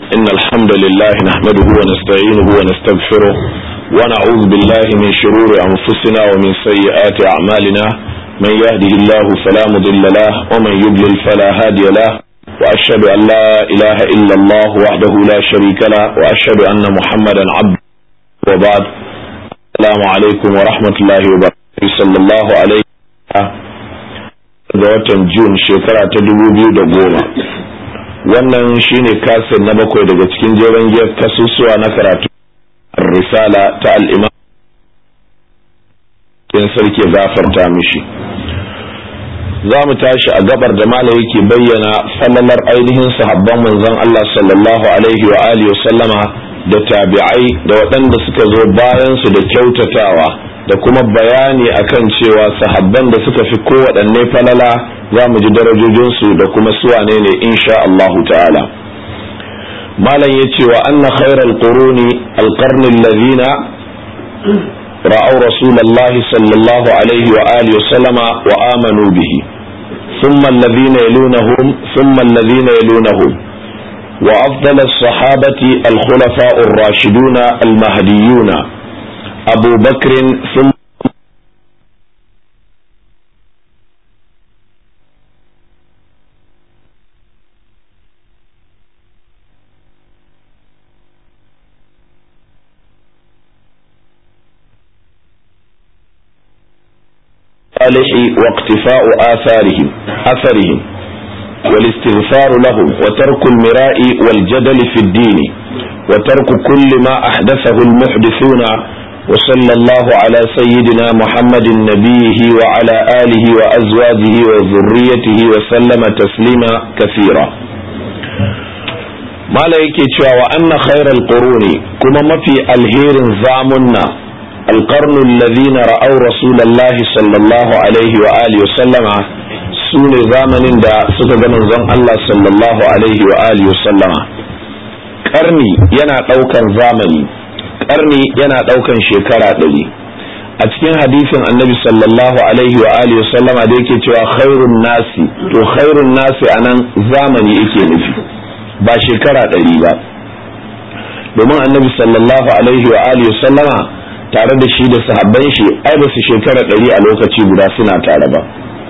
إن الحمد لله نحمده ونستعينه ونستغفره ونعوذ بالله من شرور أنفسنا ومن سيئات أعمالنا من يهده الله فلا مضل له ومن يضلل فلا هادي له وأشهد أن لا إله إلا الله وحده لا شريك له وأشهد أن محمدا عبده وبعد السلام عليكم ورحمة الله وبركاته صلى الله عليه ga watan Jun shekara ta dubu biyu da goma wannan shine kasir na bakwai daga cikin jeren giyar kasusuwa na karatu risala ta al'imam in sarki gafarta mishi za mu tashi a gabar da mala yake bayyana falalar ainihin sahabban manzon Allah sallallahu alaihi wa alihi sallama da tabi'ai da waɗanda suka zo bayan su da kyautatawa da kuma bayani akan cewa sahabban da suka fi kowaɗanne falala za mu ji darajojinsu da kuma suwane ne insha Allahu ta'ala malam ya ce wa anna khairal quruni alqarni alladhina ra'aw rasulullahi sallallahu alaihi wa alihi sallama wa amanu bihi thumma alladhina yalunahum thumma alladhina yalunahum وأفضل الصحابة الخلفاء الراشدون المهديون أبو بكر ثم صالح واقتفاء آثارهم أثرهم والاستغفار لهم وترك المراء والجدل في الدين وترك كل ما أحدثه المحدثون وصلى الله على سيدنا محمد نبيه وعلى آله وأزواجه وذريته وسلم تسليما كثيرا ما yake cewa wa anna khairal quruni kuma mafi alherin zamunna القرن الذين رأوا رسول الله صلى الله عليه وآله وسلم سون زمن دا suka ga manzon Allah sallallahu alaihi wa alihi wasallama karni yana daukan zamani karni yana daukan shekara ɗari a cikin hadisin annabi sallallahu alaihi wa alihi wasallama da yake cewa khairun nasi to khairun nasi anan zamani yake nufi ba shekara ɗari ba domin annabi sallallahu alaihi wa alihi wasallama tare da shi da sahabban shi ai ba su shekara ɗari a lokaci guda suna tare ba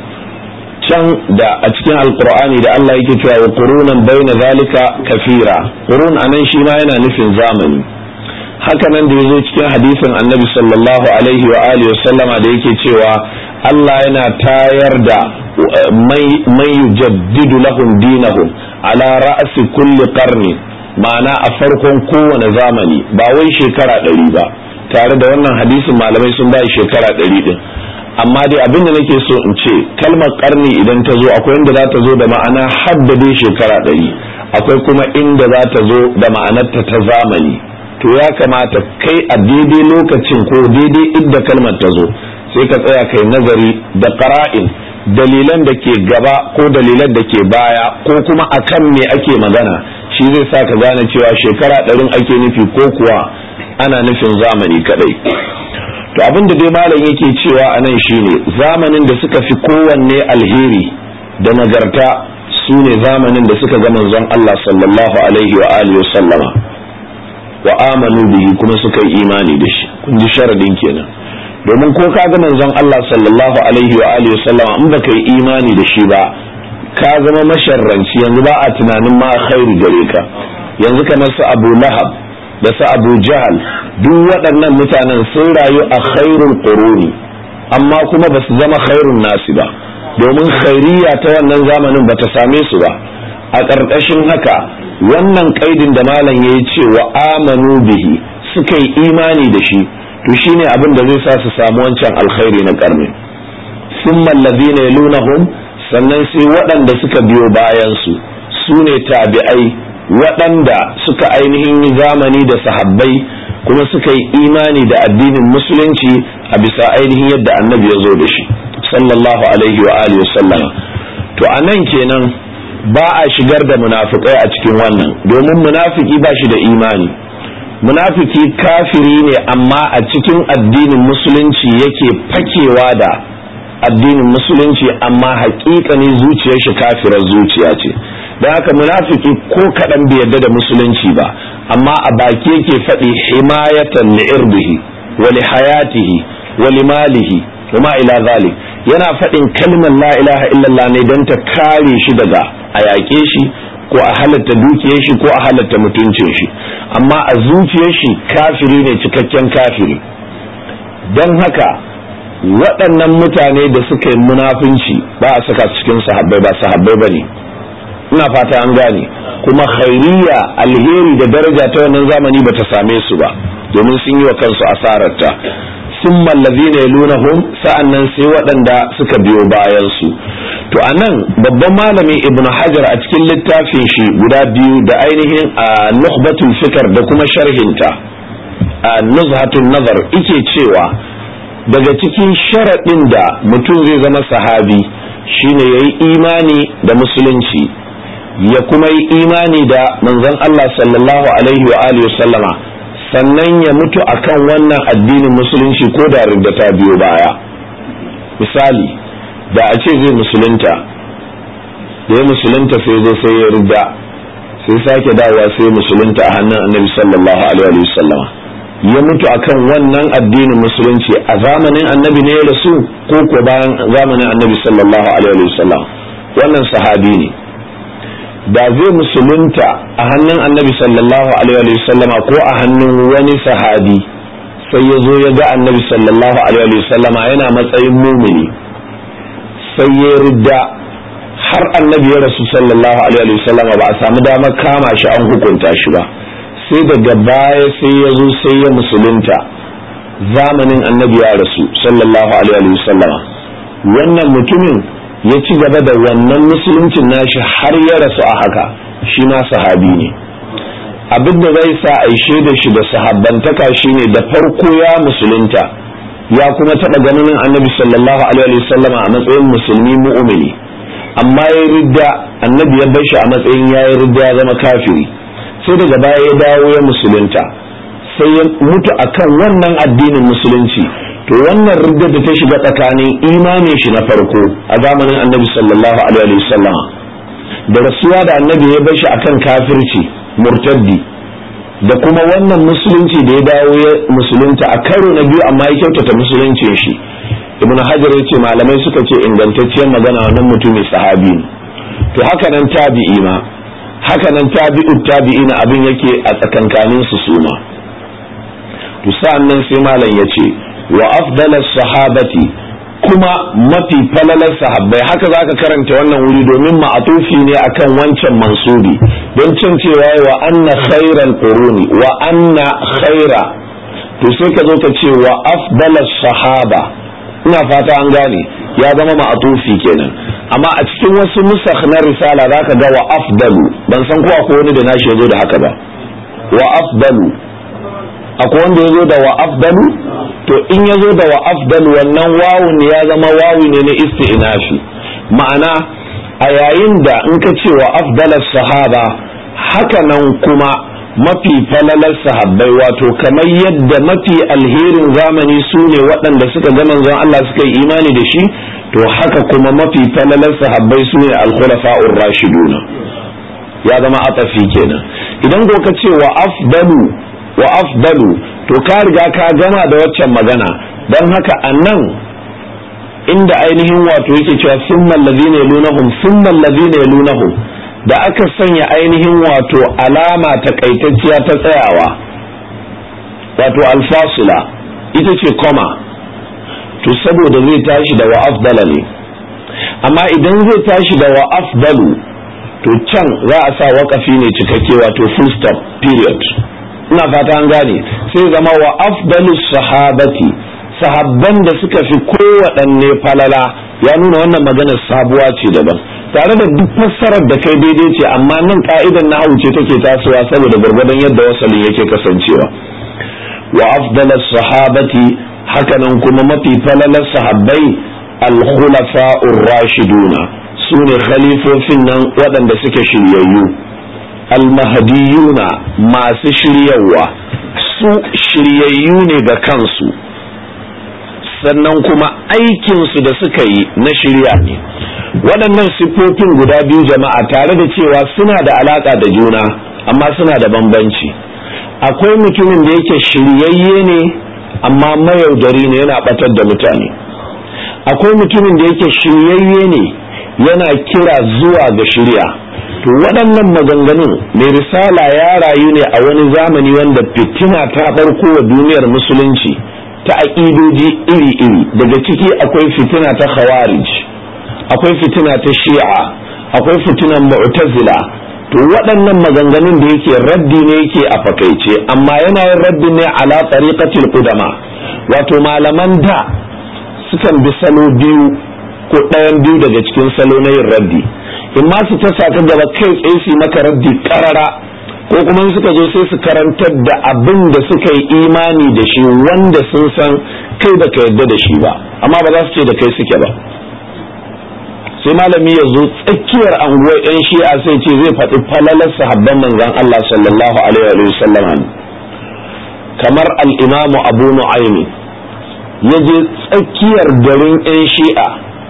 can da a cikin alkur'ani da Allah yake cewa wa qurunan baina zalika kafira qurun anan shi ma yana nufin zamani haka nan da yazo cikin hadisin annabi sallallahu alaihi wa alihi wa sallama da yake cewa Allah yana tayar da mai yujaddidu lahum dinahum ala ra'si kulli qarni ma'ana a farkon kowane zamani ba wai shekara ɗari ba tare da wannan hadisin malamai sun bai shekara ɗari ɗin amma dai abin da nake so in ce kalmar karni idan ta zo akwai inda za ta zo da ma'ana haddade shekara ɗari akwai kuma inda za ta zo da ma'anarta ta zamani to ya kamata kai a daidai lokacin ko daidai inda kalmar ta zo sai ka tsaya kai nazari da qara'in dalilan da ke gaba ko dalilan da ke baya ko kuma akan me ake magana shi zai sa ka gane cewa shekara ɗarin ake nufi ko kuwa ana nufin zamani kadai to abin da dai malam yake cewa a nan shine zamanin da suka fi kowanne alheri da nagarta su ne zamanin da suka ga manzon Allah sallallahu alaihi wa alihi sallama wa amanu bihi kuma suka yi imani da shi kun ji sharadin kenan domin ko ka ga manzon Allah sallallahu alaihi wa alihi sallama in baka yi imani da shi ba ka zama masharranci yanzu ba a tunanin ma khairi gare ka yanzu kamar su Abu Lahab da su abu jahal duk waɗannan mutanen sun rayu a khairul quruni amma kuma ba su zama khairun nasi ba domin khairiyya ta wannan zamanin ba ta same su ba a ƙarƙashin haka wannan ƙaidin da malam ya yi ce wa amanu bihi suka yi imani da shi to shine abin da zai sa su samu wancan alkhairi na ƙarni summa allazina yalunahum sannan sai waɗanda suka biyo bayan su su ne tabi'ai waɗanda suka ainihin yi zamani da sahabbai kuma suka yi imani da addinin musulunci a bisa ainihin yadda annabi ya zo da shi sallallahu alaihi wa alihi sallama to a nan kenan ba a shigar da munafikai a cikin wannan domin munafiki ba shi da imani munafiki kafiri ne amma a cikin addinin musulunci yake fakewa da addinin musulunci amma haƙiƙa ne zuciyar shi kafirar zuciya ce don haka munafiki ko kaɗan bai yarda da musulunci ba amma a baki yake faɗi himayatan li irbihi wa li hayatihi wa li malihi wa ma ila zalik yana faɗin kalmar la ilaha illallah ne don ta kare shi daga a yaƙe shi ko a halatta dukiyar shi ko a halatta mutuncin shi amma a zuciyar shi kafiri ne cikakken kafiri don haka waɗannan mutane da suka yi munafunci ba a saka cikin sahabbai ba sahabbai ba ne ina fata an gane kuma khairiyya alheri da daraja ta wannan zamani ba ta same su ba domin sun yi wa kansu asararta sun mallazi ne lunahum sa'an nan sai waɗanda suka biyo bayan su to a nan babban malami ibnu hajar a cikin littafin shi guda biyu da ainihin a nuhbatul fikar da kuma sharhinta a nuzhatun nazar ike cewa daga cikin sharaɗin da mutum zai zama sahabi shine ya yi imani da musulunci ya kuma yi imani da manzon Allah sallallahu alaihi wa alihi sallama sannan ya mutu akan wannan addinin musulunci ko da ridda ta biyo baya misali da a ce zai musulunta da ya musulunta sai zo sai ya ridda sai sake dawowa sai musulunta a hannun annabi sallallahu alaihi wa sallama ya mutu akan wannan addinin musulunci a zamanin annabi ne ya rasu ko ko bayan zamanin annabi sallallahu alaihi wasallam wannan sahabi ne da zai musulunta a hannun annabi sallallahu alaihi wasallam ko a hannun wani sahabi sai ya zo ya ga annabi sallallahu alaihi wasallama yana matsayin mumini sai ya ridda har annabi ya rasu sallallahu alaihi wasallama ba a samu damar kama shi an hukunta shi ba sai daga baya sai ya zo sai ya musulunta zamanin annabi ya rasu sallallahu alaihi wasallama wannan mutumin ya ci gaba da wannan musuluncin nashi har ya rasu a haka shi ma sahabi ne abin da zai sa a da shi da sahabbantaka shine da farko ya musulunta ya kuma taɓa ganin annabi sallallahu alaihi wasallama a matsayin musulmi mu'mini amma ya ridda annabi ya bar shi a matsayin ya yi ridda ya zama kafiri sai daga baya ya dawo ya musulunta sai ya mutu akan wannan addinin musulunci to wannan riddar da ta shiga tsakanin imanin shi na farko a zamanin annabi sallallahu alaihi wasallam da rasuwa da annabi ya bar shi akan kafirci murtaddi da kuma wannan musulunci da ya dawo ya musulunta a karo na biyu amma ya kyautata musuluncin shi ibnu hajar ya ce malamai suka ce ingantacciyar magana wannan mutumin sahabi ne to haka nan tabi'i ma haka nan tabi'u tabi'ina abin yake a tsakankanin su suma to sa'annan sai malam ya ce wa afdalas sahabati kuma mafi falalar sahabbai haka zaka karanta wannan wuri domin ma'atufi ne akan wancan mansubi don cin cewa wa anna khairal quruni wa anna khaira to sai ka zo ka ce wa afdalas sahaba ina fata an gane ya zama ma'atufi kenan amma a cikin wasu nusakh na risala zaka ga wa afdalu ban san ko akwai wani da nashi yazo da haka ba wa afdalu akwai wanda yazo da wa afdalu to in yazo da wa afdalu wannan wawun ya zama wawi ne na isti'nafi ma'ana a yayin da in ka ce wa afdalas sahaba haka nan kuma mafi falalar sahabbai wato kamar yadda mafi alherin zamani su ne waɗanda suka ga manzon Allah suka yi imani da shi to haka kuma mafi falalar sahabbai su ne alkhulafa'ur rashiduna ya zama atafi kenan idan ko ka ce wa afdalu wa afdalu to ka riga ka gama da waccan magana don haka annan inda ainihin wato yake cewa summan ladina yalunahum summan ladina yalunahum da aka sanya ainihin wato alama takaitacciya ta tsayawa wato alfasila ita ce koma to saboda zai tashi da wa afdala ne amma idan zai tashi da wa afdalu to can za a sa wakafi ne cikakke wato full stop period ina fata an gane sai zama wa afdalu sahabati sahabban da suka fi kowaɗanne falala ya nuna wannan maganar sabuwa ce daban tare da duk fassarar da kai daidai ce amma nan ka'idan na ce take tasowa saboda gwargwadon yadda wasalin yake kasancewa wa afdala sahabati hakanan kuma mafi falalar sahabbai al-khulafa'ur rashiduna su ne khalifofin nan waɗanda suke shiryayyu al-mahdiyuna masu shiryawa su shiryayyu ne ga kansu sannan kuma aikinsu da suka yi na shirya ne waɗannan siffofin guda biyu jama'a tare da cewa suna da alaƙa da juna amma suna da bambanci akwai mutumin da yake shiryayye ne amma mayaudari ne yana ɓatar da mutane akwai mutumin da yake shiryayye ne yana kira zuwa ga shirya to waɗannan maganganun mai risala ya rayu ne a wani zamani wanda fitina ta ɓarko wa duniyar musulunci ta aƙidoji iri-iri daga ciki akwai fitina ta khawarij akwai fitina ta shi'a akwai fitinan mu'tazila to waɗannan maganganun da yake raddi ne yake a fakaice amma yana yin raddi ne ala tariqatil qudama wato malaman da sukan bi salo biyu ko ɗayan biyu daga cikin salo na yin raddi in ma su ta saka gaba kai tsaye su maka raddi karara ko kuma suka zo sai su karantar da abin da suka yi imani da shi wanda sun san kai baka yarda da shi ba amma ba za su ce da kai suke ba sai malami ya zo tsakiyar anguwar yan shi'a sai ce zai faɗi falalar sahabban manzon Allah sallallahu alaihi wa sallam kamar al-imamu abu nu'aymi ya je tsakiyar garin yan shi'a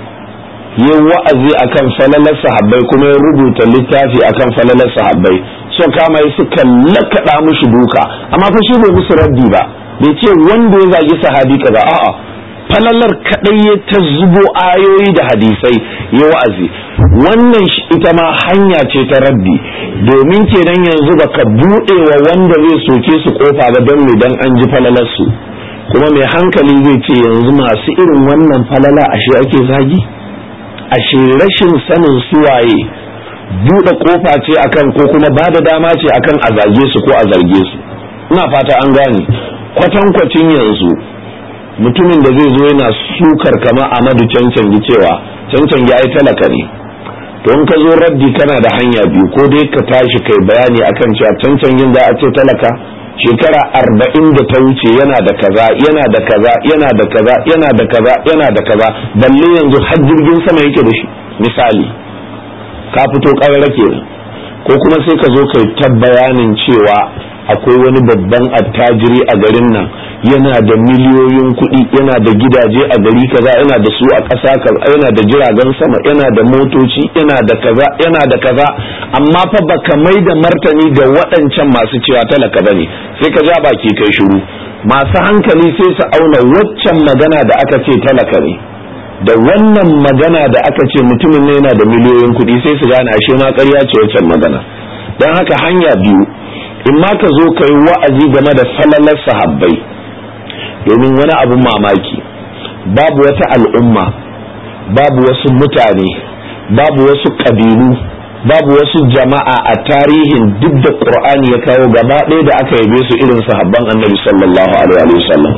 ya wa'azi akan falalar sahabbai kuma ya rubuta littafi akan falalar sahabbai so kama yi suka lakaɗa mushi duka amma fa shi bai musu raddi ba bai ce wanda ya zagi sahabi kaza a'a falalar kadai ya ta zubo ayoyi da hadisai ya wa'azi wannan ita ma hanya ce ta raddi domin kenan yanzu baka buɗe wa wanda zai soke su kofa ba don me dan an ji falalar su kuma mai hankali zai ce yanzu masu irin wannan falala ashe ake zagi ashe rashin sanin suwaye buɗe kofa ce akan ko kuma ba da dama ce akan a zage su ko a zarge su ina fata an gane kwatankwacin yanzu mutumin da zai zo yana sukar kama amadu cancangi cewa cancangi ya yi talaka ne to in ka zo raddi kana da hanya biyu ko dai ka tashi kai bayani akan cewa cancangin za a ce talaka shekara arba'in da ta wuce yana da kaza yana da kaza yana da kaza yana da kaza yana da kaza balle yanzu har jirgin sama yake da shi misali ka fito ƙarara kenan ko kuma sai ka zo kai ta bayanin cewa akwai wani babban attajiri a garin nan yana da miliyoyin kuɗi yana da gidaje a gari kaza yana da su a ƙasa kaza yana da jiragen sama yana da motoci yana da kaza yana da kaza amma fa baka mai da martani ga waɗancan masu cewa talaka bane sai ka ja baki kai shiru masu hankali sai su auna waccan magana da aka ce talaka ne da wannan magana da aka ce mutumin ne yana da miliyoyin kuɗi sai su gane ashe ma ƙarya ce waccan magana don haka hanya biyu in ma ka zo ka yi wa'azi game da falalar sahabbai domin wani abin mamaki babu wata al'umma babu wasu mutane babu wasu ƙabilu babu wasu jama'a a tarihin duk da ƙur'ani ya kawo gaba ɗaya da aka yabe su irin sahabban annabi sallallahu alaihi wasallam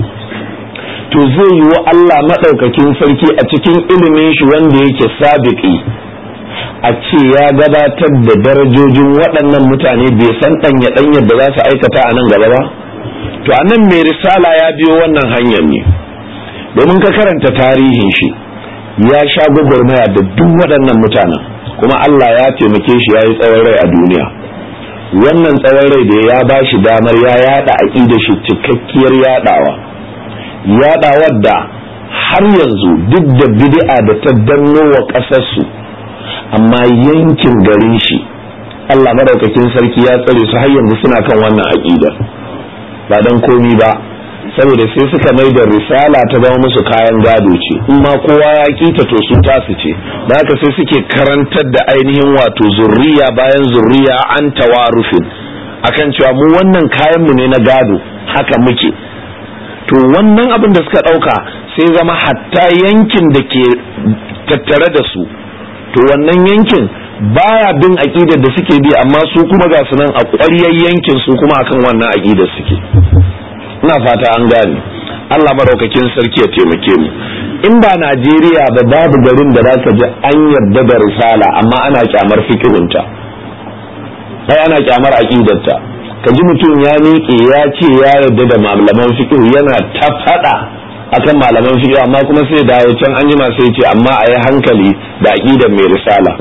to zai yi wa Allah maɗaukakin sarki a cikin ilimin shi wanda yake sabiki a ce ya gabatar da darajojin waɗannan mutane bai san ɗanya ɗanyar da za su aikata a nan gaba ba to a nan mai risala ya biyo wannan hanyar ne domin ka karanta tarihin shi ya sha gwagwarmaya da duk waɗannan mutanen kuma Allah ya taimake shi ya yi tsawon rai a duniya wannan tsawon rai da ya ba shi damar ya yada aƙida shi cikakkiyar yadawa yadawar da har yanzu duk da bid'a da ta danno wa ƙasarsu amma yankin garin shi Allah madaukakin sarki ya tsare su har yanzu suna kan wannan aƙidar ba dan komi ba saboda sai suka mai da risala ta zama musu kayan gado ce in ma kowa ya kita to su tasu ce da haka sai suke karantar da ainihin wato zurriya bayan zurriya an tawarufin akan cewa mu wannan kayan mu ne na gado haka muke to wannan abin da suka ɗauka sai zama hatta yankin da ke tattare da su to wannan yankin baya bin aƙidar da suke bi amma su kuma ga su nan a ƙwaryar yankin su kuma akan wannan aƙidar suke ina fata an gane Allah maraukakin sarki ya taimake mu in ba Najeriya ba babu garin da za ka ji an yarda da risala amma ana kyamar fikihunta sai ana kyamar aƙidarta ka ji mutum ya miƙe ya ce ya yarda da malaman fikihu yana ta faɗa akan malaman fikihu amma kuma sai dawo can an jima sai ce amma a yi hankali da aƙidar mai risala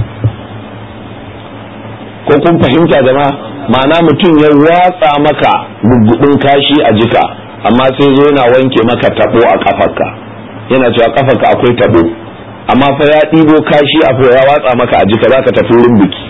ko kun fahimta jama'a ma'ana mutum ya watsa maka gugudin kashi a jika amma sai zo yana wanke maka tabo a kafarka yana cewa kafarka akwai tabo amma fa ya ɗibo kashi a ya watsa maka a jika zaka tafi wurin biki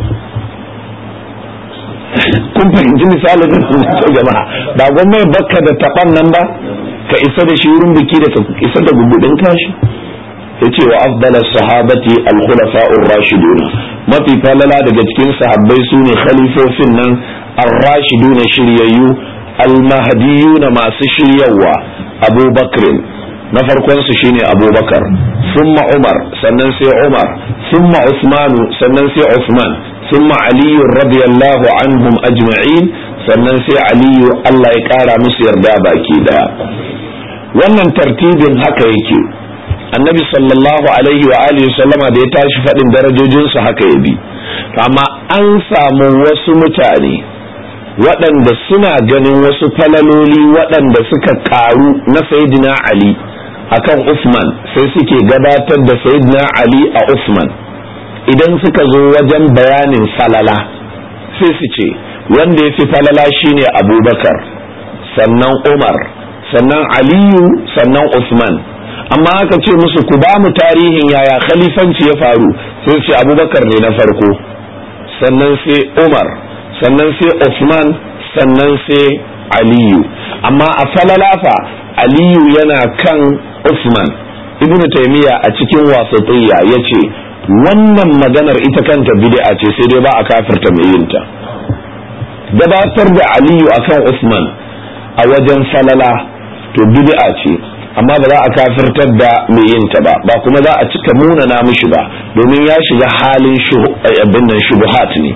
kun fahimci misalin da jama'a ba gwamnati bakka da taban nan ba ka isa da shi wurin biki da ka isa da gugudin kashi yace wa afdal sahabati al-khulafa'ur rashidun mafi falala daga cikin sahabbai sune khalifofin nan ar-rashidun shiryayyu al-mahdiyuna masu shiryawa Abu Bakr na farkon su shine Abu Bakar thumma Umar sannan sai Umar thumma Uthman sannan sai Uthman thumma Ali radiyallahu anhum ajma'in sannan sai Ali Allah ya kara musu yarda baki daya wannan tartibin haka yake annabi sallallahu alaihi wa alihi sallama da ya tashi faɗin darajojinsu haka ya bi amma an samu wasu mutane waɗanda suna ganin wasu falaloli waɗanda suka ƙaru na sayyidina ali akan Usman sai suke gabatar da sayyidina ali a Usman idan suka zo wajen bayanin falala sai su ce wanda ya fi falala shine abubakar sannan umar sannan aliyu sannan Usman amma aka ce musu ku ba mu tarihin yaya khalifanci ya faru sai ce abubakar ne na farko sannan sai umar sannan sai Usman sannan sai aliyu amma a falalafa aliyu yana kan Usman ibnu taymiya a cikin wasatiyya ya ce wannan maganar ita kanta bid'a ce sai dai ba a kafirta mai yinta gabatar da aliyu akan Usman a wajen falala to bid'a ce amma ba za a kafirtar da mai yin ta ba ba kuma za a cika munana mishi ba domin ya shiga halin abin nan shubuhat ne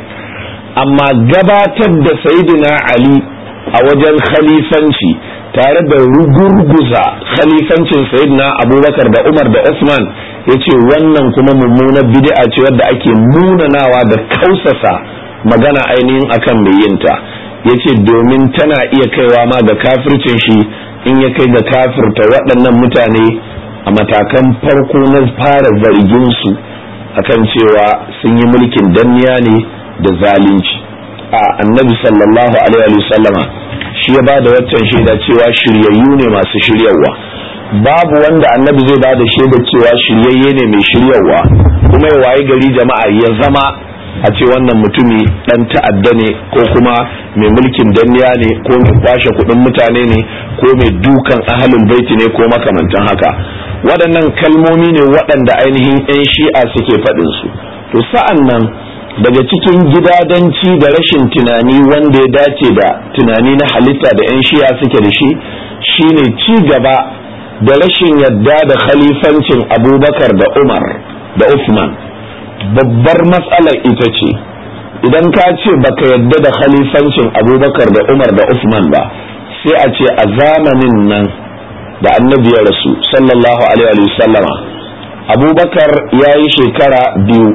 amma gabatar da sayyidina ali a wajen khalifanci tare da rugurguza khalifancin sayyidina abubakar da umar da usman ya ce wannan kuma mummunar bid'a ce wadda ake munanawa da kausasa magana ainihin akan mai yinta ya ce domin tana iya kaiwa ma ga kafircin shi in ya kai ga kafirta waɗannan mutane a matakan farko na fara zargin su akan cewa sun yi mulkin danniya ne da zalunci a annabi sallallahu alaihi wasallama shi ya ba da waccan shaida cewa shiryayyu ne masu shiryarwa babu wanda annabi zai ba da shaida cewa shiryayye ne mai shiryarwa kuma ya wayi gari jama'a ya zama a ce wannan mutumi dan ta'adda ne ko kuma mai mulkin danniya ne ko mai kwashe kudin mutane ne ko mai dukan ahalin baiti ne ko makamantan haka waɗannan kalmomi ne waɗanda ainihin 'yan shi'a suke faɗin su to sa'an nan daga cikin gidadanci da rashin tunani wanda ya dace da tunani na halitta da 'yan shi'a suke da shi shine ci gaba da rashin yadda da khalifancin abubakar da umar da usman babbar matsalar ita ce idan ka ce baka yadda da khalifancin abubakar da umar da usman ba sai a ce a zamanin nan da annabi ya rasu sallallahu alaihi sallama abubakar ya yi shekara biyu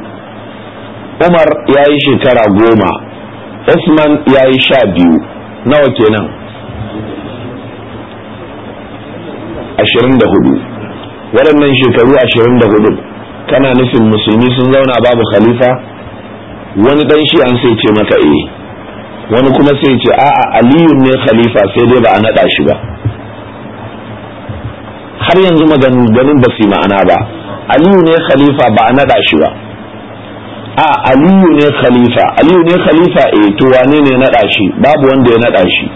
umar ya yi shekara goma usman ya yi sha biyu nawa kenan ashirin da hudu waɗannan shekaru ashirin da hudu kana nufin musulmi sun zauna babu khalifa wani dan shi an sai ce maka eh wani kuma sai ce a'a aliyu ne khalifa sai dai ba a naɗa shi ba har yanzu maganganun ba su ma'ana ba aliyu ne khalifa ba a naɗa shi ba a aliyu ne khalifa aliyu ne khalifa eh to wane ne naɗa shi babu wanda ya naɗa shi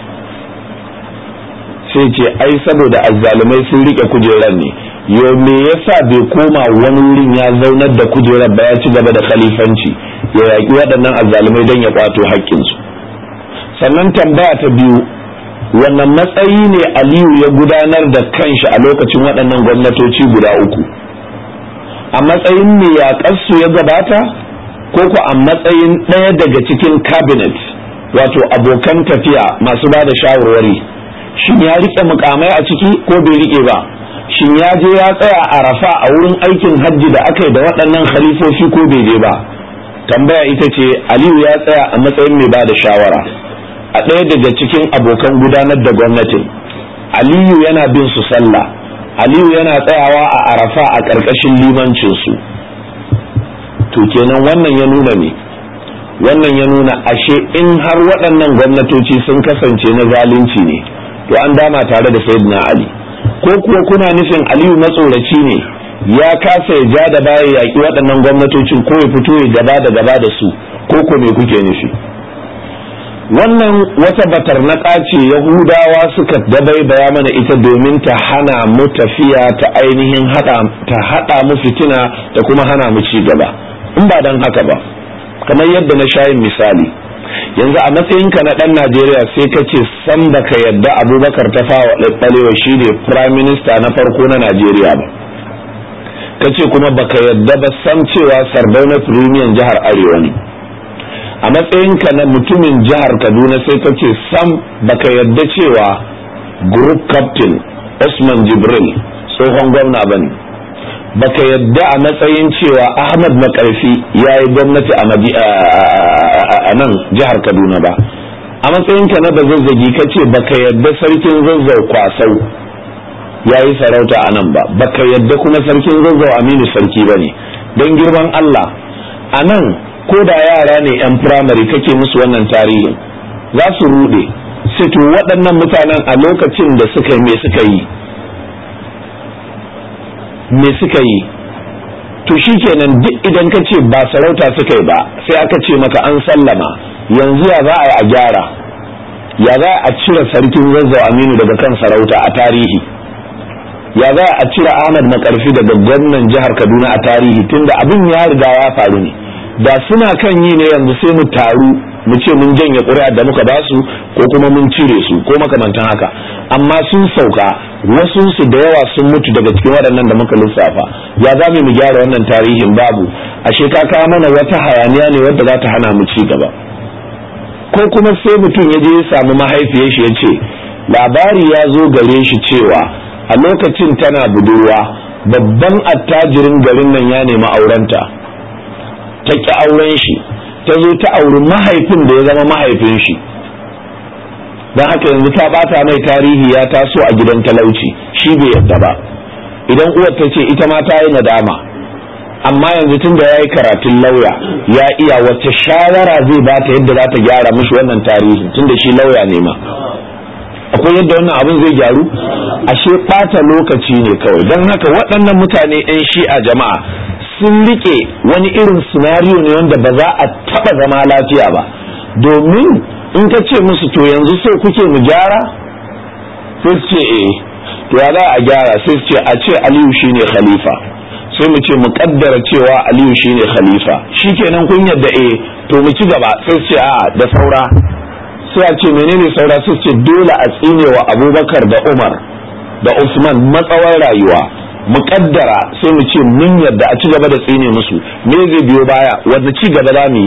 sai ce ai saboda azzalumai sun rike kujerar ne yo me yasa bai koma wani wurin ya zaunar da kujerar ba ya ci gaba da khalifanci ya yaƙi waɗannan azzalumai don ya kwato haƙƙinsu sannan tambaya ta biyu wannan matsayi ne aliyu ya gudanar da kanshi a lokacin waɗannan gwamnatoci guda uku a matsayin me yaƙarsu ya gabata ko ko a matsayin ɗaya daga cikin cabinet wato abokan tafiya masu ba da shawarwari shin ya riƙe mukamai a ciki ko bai riƙe ba shin ya je ya tsaya a rafa a wurin aikin hajji da aka yi da waɗannan khalifofi ko bai je ba tambaya ita ce aliyu ya tsaya a matsayin mai ba da shawara a ɗaya daga cikin abokan gudanar da gwamnatin aliyu yana bin su sallah aliyu yana tsayawa a arafa a ƙarƙashin limancinsu to kenan wannan ya nuna ne wannan ya nuna ashe in har waɗannan gwamnatoci sun kasance na zalunci ne to an dama tare da sayyidina ali ko kuwa kuna nufin aliyu matsoraci ne ya kasa ya ja da baya yaƙi waɗannan gwamnatocin ko ya fito ya gaba da gaba da su ko ko me kuke nufi wannan wata batarnaka ce yahudawa suka dabaibaya mana ita domin ta hana mu tafiya ta ainihin hada ta hada mu fitina da kuma hana mu ci gaba in ba dan haka ba kamar yadda na shayin misali yanzu a matsayinka na dan Najeriya sai ka ce san baka yadda Abubakar ta fawa ɗaɗɗalewa shi ne prime minister na farko na Najeriya ba ka ce kuma baka yadda ba san cewa Sardauna Premier jihar Arewa ne a matsayinka na mutumin jihar kaduna sai ka ce sam baka yadda cewa group captain usman jibril tsohon gwamna ba ne baka yadda a matsayin cewa ahmad makarfi ya yi gwamnati a nan jihar kaduna ba a matsayinka na bazazzagi ka ce baka yadda sarkin zazzau kwasau ya yi sarauta a nan ba baka yadda kuma sarkin zazzau aminu sarki ba ne don girman allah a nan ko da yara ne 'yan firamare kake musu wannan tarihin za su rude sai to waɗannan mutanen a lokacin da suka me suka yi me suka yi to shikenan duk idan ka ce ba sarauta suka yi ba sai aka ce maka an sallama yanzu ya za a yi a gyara ya za a cire sarkin zazzau aminu daga kan sarauta a tarihi ya za a cire ahmad makarfi daga gwamnan jihar kaduna a tarihi tunda abin ya riga ya faru ne da suna kan yi ne yanzu sai mu taru mu ce mun janye ƙuri'a da muka ba su ko kuma mun cire su ko makamantan haka amma sun sauka wasu su da yawa sun mutu daga cikin waɗannan da muka lissafa ya za mu gyara wannan tarihin babu ashe ka kawo mana wata hayaniya ne wadda za ta hana mu ci gaba ko kuma sai mutum ya je ya samu mahaifiyar shi ya ce labari ya zo gare shi cewa a lokacin tana budurwa babban attajirin garin nan ya nemi aurenta ta ƙi auren shi ta zo ta auri mahaifin da ya zama mahaifin shi don haka yanzu ta bata mai tarihi ya taso a gidan talauci shi bai yadda ba idan uwar ta ce ita ma ta yi nadama amma yanzu tun da ya yi karatun lauya ya iya wacce shawara zai bata yadda za ta gyara mishi wannan tarihi tun da shi lauya ne ma akwai yadda wannan abin zai gyaru ashe ɓata lokaci ne kawai don haka waɗannan mutane 'yan shi'a jama'a sun rike wani irin sinariyo ne wanda ba za a taba zama lafiya ba domin in ka ce musu to yanzu sai kuke mu gyara sai su ce eh to ya za a gyara sai su ce a ce aliyu shine khalifa sai mu ce mu kaddara cewa aliyu shine khalifa shikenan kun yadda eh to mu ci gaba sai su ce a da saura sai a ce menene saura sai su ce dole a tsinewa abubakar da umar da usman matsawar rayuwa muƙaddara sai mu ce mun yadda a ci gaba da tsine musu me zai biyo baya wanda ci gaba za mu yi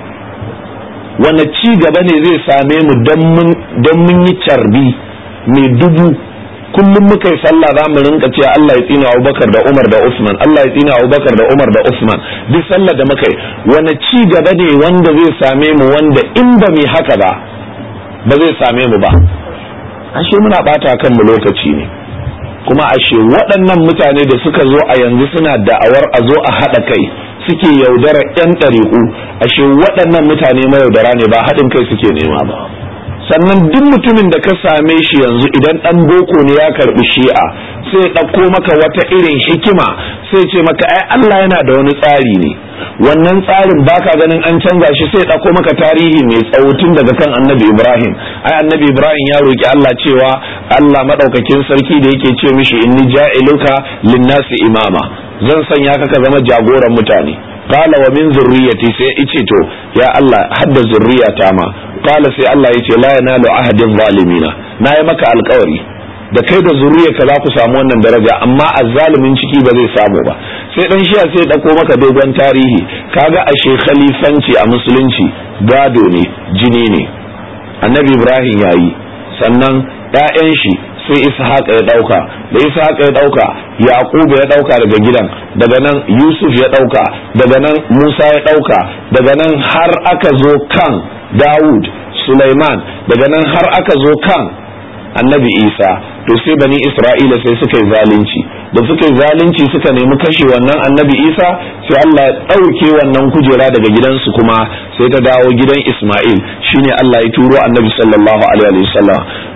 wanda ci gaba ne zai same mu don mun yi carbi mai dubu kullum muka yi sallah za mu rinka cewa Allah ya tsina Abubakar da Umar da Usman Allah ya tsina Abubakar da Umar da Usman duk sallah da muka yi wani ci gaba ne wanda zai same mu wanda in ba mu haka ba ba zai same mu ba ashe muna bata kan mu lokaci ne kuma ashe waɗannan mutane da suka zo a yanzu suna da'awar a zo a haɗa kai suke yaudara 'yan ɗariƙu ashe waɗannan mutane mayaudara ne ba haɗin kai suke nema ba sannan duk mutumin da ka same shi yanzu idan ɗan boko ne ya karɓi shi'a sai ɗauko maka wata irin hikima sai ce maka ai Allah yana da wani tsari ne wannan tsarin baka ganin an canza shi sai ɗauko maka tarihi mai tsawo tun daga kan annabi Ibrahim ai annabi Ibrahim ya roki Allah cewa Allah madaukakin sarki da yake ce mishi inni ja'iluka linnasi imama zan sanya ka ka zama jagoran mutane qala wa min zurriyyati sai ice to ya Allah hadda zurriyata ma qala sai Allah yace la yanalu ahadin zalimina na yi maka alkawari da kai da zuriyarka za ku samu wannan daraja amma azzalimin ciki ba zai samu ba sai dan shiya sai dauko maka dogon tarihi kaga ashe khalifanci a musulunci gado ne jini ne annabi ibrahim yayi sannan ƴaƴan shi sai ishaqa ya dauka da ishaqa ya dauka yaquba ya dauka daga gidan daga nan yusuf ya dauka daga nan musa ya dauka daga nan har aka zo kan dawud sulaiman daga nan har aka zo kan annabi isa to sai bani isra'ila sai suka yi zalunci da suka yi zalunci suka nemi kashe wannan annabi isa sai allah ya ɗauke wannan kujera daga gidansu kuma sai ta dawo gidan isma'il shine allah ya turo annabi sallallahu alaihi wasallam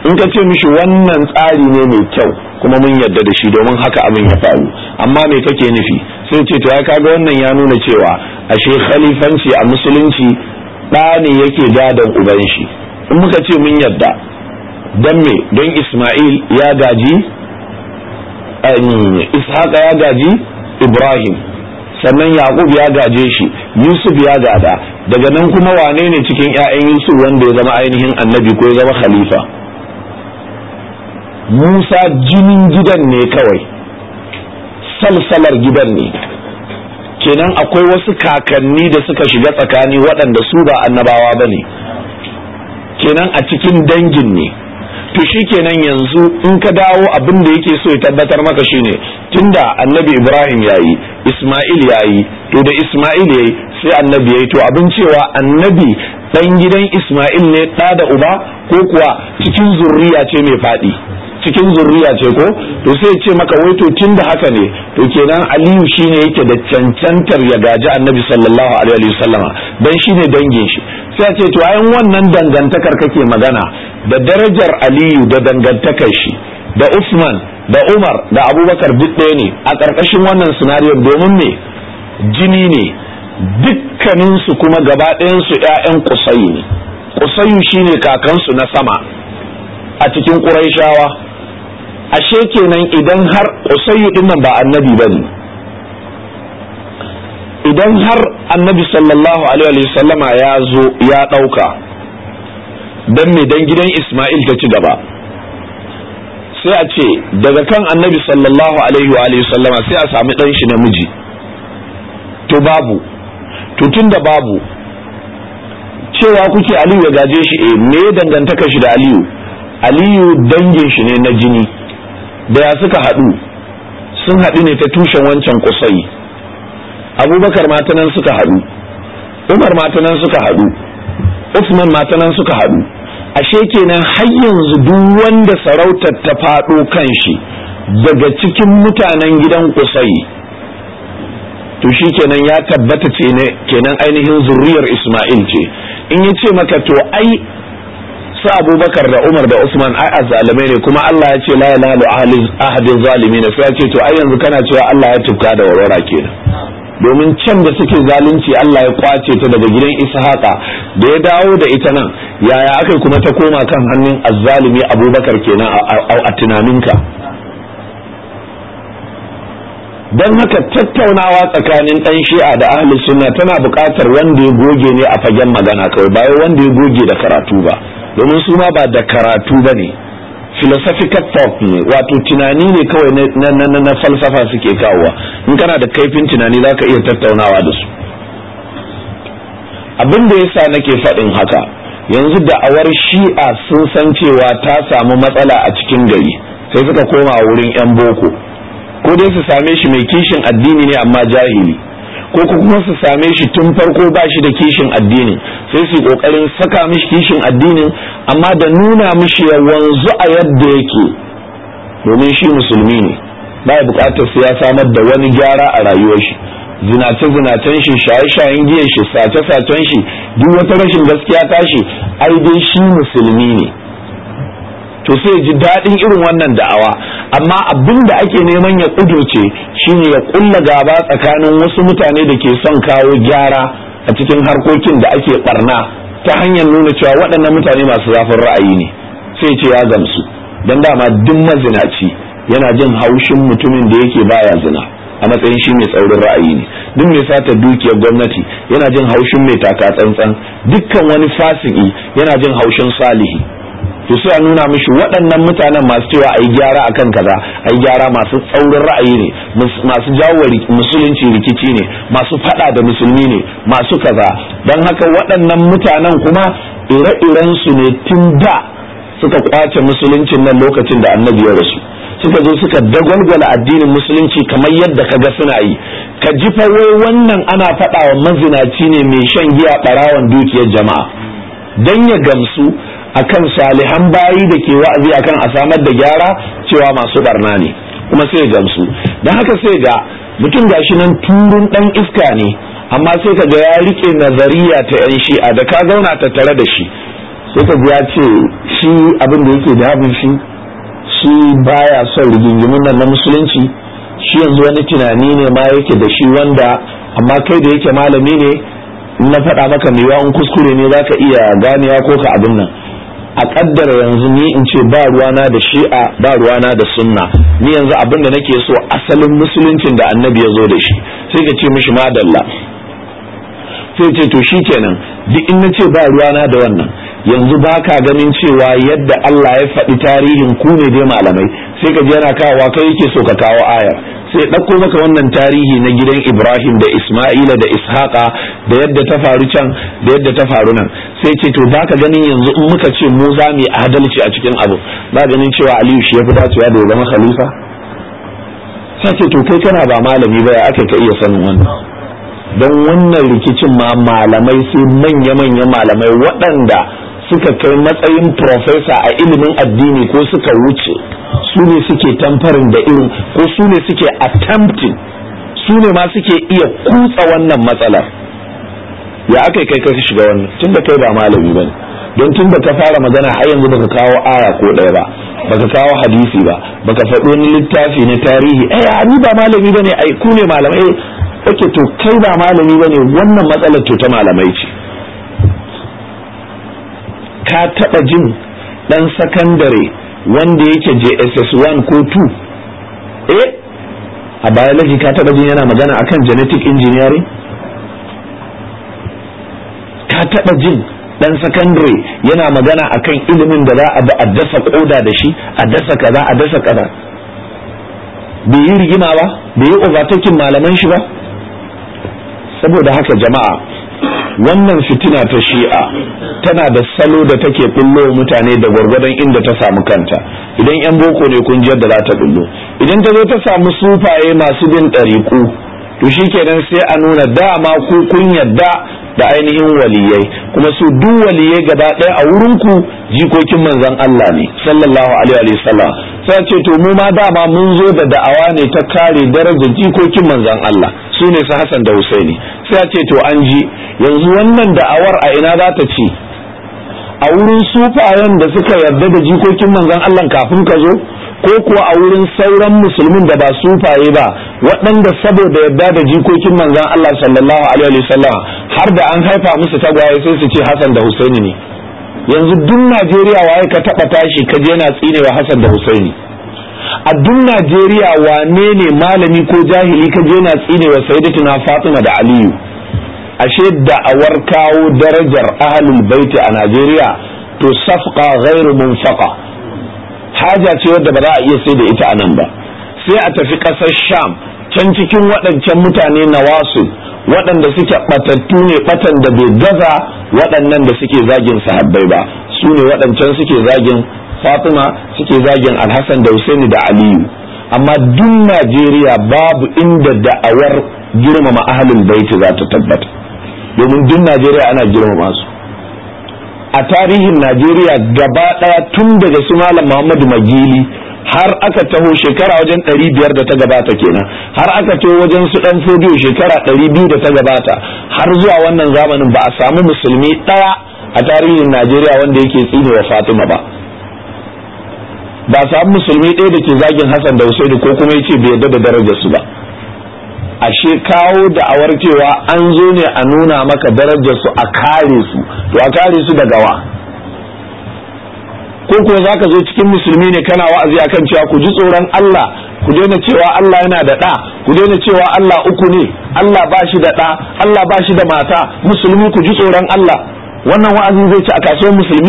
in ka ce mishi wannan tsari ne mai kyau kuma mun yarda da shi domin haka abin ya faru amma me kake nufi sai ce to ya kaga wannan ya nuna cewa ashe khalifanci a musulunci ɗa ne yake gadon uban shi in muka ce mun yarda don me don Ismail ya gaji Ishaqa ya gaji Ibrahim sannan Yaqub ya gaje shi Yusuf ya gada daga nan kuma wane ne cikin 'ya'yan Yusuf wanda ya zama ainihin annabi ko ya zama khalifa Musa jinin gidan ne kawai salsalar gidan ne kenan akwai wasu kakanni da suka shiga tsakani waɗanda su ba annabawa ba ne kenan a cikin dangin ne to shi kenan yanzu in ka dawo abin da yake so ya tabbatar maka shine tunda annabi ibrahim ya yi isma'il ya yi to da isma'il ya yi sai annabi ya yi to abin cewa annabi ɗan gidan isma'il ne ɗa da uba ko kuwa cikin zurriya ce mai faɗi cikin zurriya ce ko to sai ce maka wai to tunda haka ne to kenan aliyu shine yake da cancantar ya gaji annabi sallallahu alaihi wasallama dan shine dangin shi sai ce to ayan wannan dangantakar kake magana da darajar aliyu da dangantakar shi da usman da umar da abubakar duk ɗaya ne a ƙarƙashin wannan sinariyon domin me jini ne dukkaninsu kuma gaba ɗayansu 'ya'yan kusayu ne kusayu shine kakansu na sama a cikin ƙuraishawa ashe kenan idan har usayyu din nan ba annabi bane idan har annabi sallallahu alaihi wa sallama ya zo ya dauka dan me dan gidan Isma'il ta ci gaba sai a ce daga kan annabi sallallahu alaihi wa sallama sai a sami dan shi namiji to babu to tunda babu cewa kuke Aliyu ya gaje shi eh me dangantaka shi da Aliyu Aliyu dangin shi ne na jini da ya suka haɗu sun haɗu ne ta tushen wancan kusai abubakar matanan suka haɗu umar matanan suka haɗu usman matanan suka haɗu ashe kenan har yanzu duk wanda sarautar ta faɗo kan shi daga cikin mutanen gidan kusai to shi kenan ya tabbata ce ne kenan ainihin zurriyar isma'il ce in ya ce maka to ai su abubakar da umar da usman ai azzalimai ne kuma allah ya ce la yanalu ahadin zalimi ne sai ya ce to ai yanzu kana cewa allah ya tufka da warwara kenan domin can da suke zalunci allah ya kwace ta daga gidan ishaqa da ya dawo da ita nan yaya aka kuma ta koma kan hannun azzalimi abubakar kenan a tunaninka don haka tattaunawa tsakanin ɗan shi'a da ahli sunna tana buƙatar wanda ya goge ne a fagen magana kawai ba wanda ya goge da karatu ba domin su ma ba da karatu ba ne philosophical thought ne wato tunani ne kawai na falsafa suke kawowa in kana da kaifin tunani za ka iya tattaunawa da su abin da yasa nake faɗin haka yanzu da'awar shi'a sun san cewa ta samu matsala a cikin gari sai suka koma wurin 'yan boko ko dai su same shi mai kishin addini ne amma jahili ko kuma su same shi tun farko ba shi da kishin addinin sai su kokarin saka mishi kishin addinin amma da nuna mishi ya wanzu a yadda yake domin shi musulmi ne ba bukatar su ya samar da wani gyara a rayuwar shi zinace zinacen shi shaye shayen giyan shi sace sacen shi duk wata rashin gaskiya tashi ai dai shi musulmi ne to sai ji daɗin irin wannan da'awa amma abin da ake neman ya ƙudurce shine ya ƙulla gaba tsakanin wasu mutane da ke son kawo gyara a cikin harkokin da ake barna ta hanyar nuna cewa waɗannan mutane masu zafin ra'ayi ne sai ce ya gamsu don dama duk mazinaci yana jin haushin mutumin da yake baya zina a matsayin shi mai tsaurin ra'ayi ne duk mai sata dukiyar gwamnati yana jin haushin mai taka tsantsan dukkan wani fasiki yana jin haushin salihi to sai a nuna mishi waɗannan mutanen masu cewa a yi gyara a kan kaza a yi gyara masu tsaurin ra'ayi ne masu jawo musulunci rikici ne masu faɗa da musulmi ne masu kaza don haka waɗannan mutanen kuma ire-iren su ne tun da suka kwace musuluncin nan lokacin da annabi ya rasu suka zo suka dagwalgwala addinin musulunci kamar yadda kaga suna yi ka ji fa wai wannan ana faɗa wa mazinaci ne mai shan giya ɓarawan dukiyar jama'a dan ya gamsu akan salihan bayi da ke wa'azi akan a samar da gyara cewa masu barna ne kuma sai gamsu don haka sai ga mutum gashi nan turun dan iska ne amma sai ka ga ya rike nazariya ta yan shi'a da ka zauna ta tare da shi sai ka ji ya ce shi abin da yake damun shi shi baya son rigingimun nan na musulunci shi yanzu wani tunani ne ma yake da shi wanda amma kai da yake malami ne na faɗa maka mai yawan kuskure ne za ka iya ganewa ko ka abin nan a kaddara yanzu ni in ce ba ruwana da shi'a ba ruwana da sunna ni yanzu abin da nake so asalin musuluncin da annabi ya zo da shi sai ka ce mishi madalla sai ce to shi kenan duk in na ce ba ruwana da wannan yanzu ba ka ganin cewa yadda Allah ya faɗi tarihin ku ne dai malamai sai ka ji yana kawowa kai yake so ka kawo aya sai ɗauko maka wannan tarihi na gidan Ibrahim da Isma'ila da Ishaqa da yadda ta faru can da yadda ta faru nan sai ce to ba ka ganin yanzu in muka ce mu za mu yi adalci a cikin abu ba ganin cewa Aliyu shi ya fi dacewa da ya zama khalifa sai ce to kai kana ba malami ba ya aka ka iya sanin wannan don wannan rikicin ma malamai sai manya-manyan malamai waɗanda suka kai matsayin profesa a ilimin addini ko suka wuce su ne suke tamfarin da irin ko su ne suke attempting su ne ma suke iya kutsa wannan matsalar ya aka kai kai shiga wannan tun da kai ba malami ba don tun da ka fara magana har yanzu baka kawo aya ko ɗaya ba baka kawo hadisi ba baka faɗo wani littafi na tarihi eh ni ba malami bane ai ku ne malamai ake to kai ba malami bane wannan matsalar to ta malamai ce ka taba jin dan sakandare wanda yake JSS 1 ko 2 eh a biology ka taba jin yana magana akan genetic engineering ka taba jin dan sakandare yana magana akan ilimin da za a bi a dasa koda da shi a dasa kaza a dasa kaza bai yi rigima ba bai yi overtaking malaman shi ba saboda haka jama'a wannan fitina ta shi'a tana da salo da take bullo mutane da gwargwadon inda ta samu kanta idan yan boko ne kun da za ta bullo idan ta zo ta samu sufaye masu bin ɗariƙu to shikenan sai a nuna dama ku kun yadda da ainihin waliyai kuma su duk waliyai gaba ɗaya a wurinku jikokin manzon Allah ne sallallahu alaihi wa sallam sai ce to mu ma dama mun zo da da'awa ne ta kare darajar jikokin manzon Allah su ne su Hassan da Husaini sai ce to an ji yanzu wannan da'awar a ina za ta ci a wurin sufayen da suka yarda da jikokin manzon Allah kafin ka zo ko kuwa a wurin sauran musulmin da ba sufaye ba waɗanda saboda yarda da jikokin manzon Allah sallallahu alaihi wasallam har da an haifa musu tagwaye sai su ce Hassan da Husaini ne yanzu duk Najeriya waye ka taba tashi ka je yana tsinewa Hassan da Husaini a duk Najeriya wane ne malami ko jahili ka je yana tsinewa Sayyidatuna Fatima da Aliyu ashe da'awar kawo darajar ahlul baiti a Najeriya to safqa ghairu munfaqa haja ce wadda ba za a iya sai da ita a nan ba sai a tafi ƙasar Sham can cikin waɗancan mutane na wasu waɗanda suke ɓatattu ne ɓatan da bai gaza waɗannan da suke zagin sahabbai ba su ne waɗancan suke zagin Fatima suke zagin Alhassan da Husaini da Aliyu amma duk Najeriya babu inda da'awar girmama ahlul baiti za ta tabbata domin duk Najeriya ana girmama su a tarihin Najeriya gaba ɗaya tun daga su Malam Muhammadu Magili har aka taho shekara wajen ɗari biyar da ta gabata kenan har aka taho wajen su ɗan fodiyo shekara ɗari biyu da ta gabata har zuwa wannan zamanin ba a samu musulmi ɗaya a tarihin Najeriya wanda yake tsine wa Fatima ba ba a samu musulmi ɗaya da ke zagin Hassan da Husaini ko kuma yace bai yarda da darajar su ba ashe kawo da'awar cewa an zo ne a nuna maka darajar su a kare su to a kare su daga wa ko kuwa zaka zo cikin musulmi ne kana wa'azi akan cewa ku ji tsoron Allah ku daina cewa Allah yana da ɗa ku daina cewa Allah uku ne Allah ba shi da ɗa Allah ba shi da mata musulmi ku ji tsoron Allah wannan wa'azin zai ci a kasuwar musulmi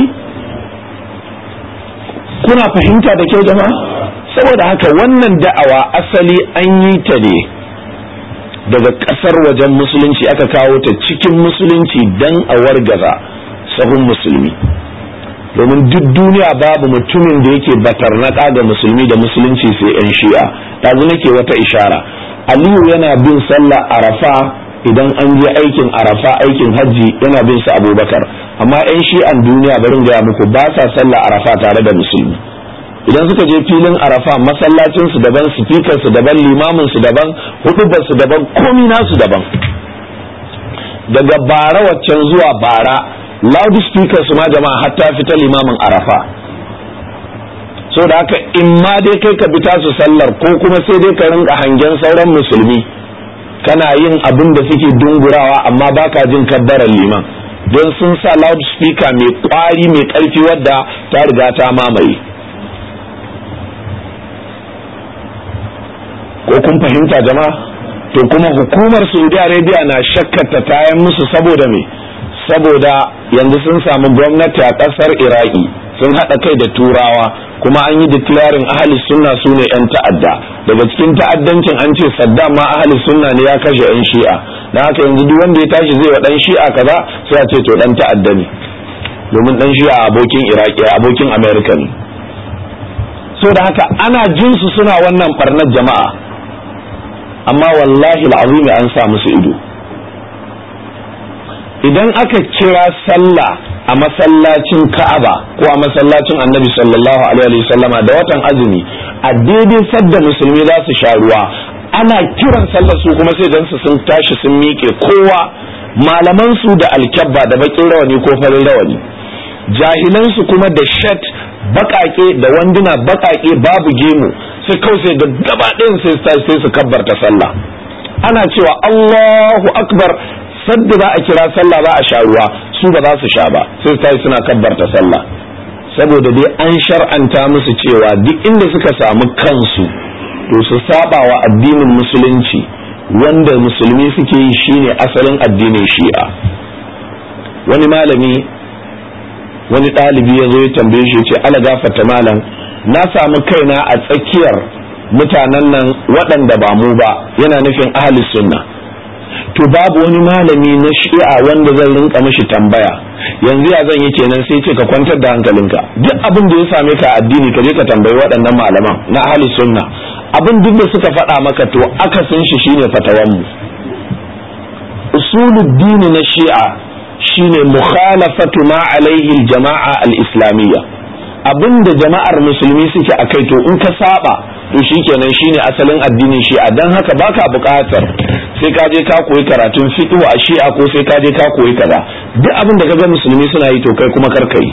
kuna fahimta da kyau jama'a saboda haka wannan da'awa asali an yi ta ne daga ƙasar wajen musulunci aka kawo ta cikin musulunci dan a wargaza sahun musulmi domin duk duniya babu mutumin da yake batarnaka ga musulmi da musulunci sai yan shi'a ɗazu nake wata ishara aliyu yana bin sallah arafa idan an je aikin arafa aikin hajji yana bin su abubakar amma yan shi'an duniya barin gaya muku ba sa sallah arafa tare da musulmi idan suka je filin arafa masallacin su daban sifikar su daban limamin su daban hudubar su daban komi nasu daban daga bara waccan zuwa bara loudspeaker su ma jama'a hatta fita limamin arafa so da haka in ma dai kai ka bi tasu sallar ko kuma sai dai ka rinka hangen sauran musulmi kana yin abin da suke dungurawa amma baka jin kabbarar liman don sun sa loudspeaker mai kwari mai karfi wadda ta riga ta mamaye ko kun fahimta jama'a to kuma hukumar saudi arabia na shakkata tayan musu saboda me saboda yanzu sun samu gwamnati a kasar iraki sun haɗa kai da turawa kuma an yi declaring ahli sunna su ne 'yan ta'adda daga cikin ta'addancin an ce saddam ma ahli sunna ne ya kashe 'yan shi'a na haka yanzu duk wanda ya tashi zai wa dan shi'a kaza sai a ce to dan ta'adda ne domin dan shi'a abokin iraki abokin america ne so da haka ana jin su suna wannan barnar jama'a amma wallahi al'azimi an sa musu ido idan aka kira sallah a masallacin Ka'aba ko a masallacin Annabi sallallahu alaihi wasallama da watan azumi a daidai sadda musulmi za su sha ruwa ana kiran sallar su kuma sai dan su sun tashi sun miƙe kowa malaman su da alkyabba da bakin rawani ko farin rawani jahilan su kuma da shat bakake da wanduna bakake babu gemu sai kawai sai ga gaba ɗayan sai sai su kabbarta sallah ana cewa Allahu akbar sadda za a kira sallah za a sha ruwa su ba za su sha ba sai ta suna kabbarta sallah saboda dai an shar'anta musu cewa duk inda suka samu kansu to su saba wa addinin musulunci wanda musulmi suke yi shine asalin addinin shi'a wani malami wani ɗalibi ya zo ya tambaye shi ce ala gafata malam na samu kaina a tsakiyar mutanen nan waɗanda ba mu ba yana nufin ahli sunna to babu wani malami na shi'a wanda zan rinka mishi tambaya yanzu ya zan yi kenan sai ce ka kwantar da hankalinka duk abin da ya same ka addini ka je ka tambayi waɗannan malaman na ahli sunna abin duk da suka faɗa maka to akasin shi shine fatawan mu usuluddini na shi'a shine mukhalafatu ma alaihi jama'a al-islamiyya abinda jama'ar musulmi suke akai to in ka saba to shikenan shine asalin addinin shi'a dan haka baka buƙatar sai ka je ka koyi karatun fiqh a shi'a ko sai ka je ka koyi kaza duk abin da kaga musulmi suna yi to kai kuma kar kai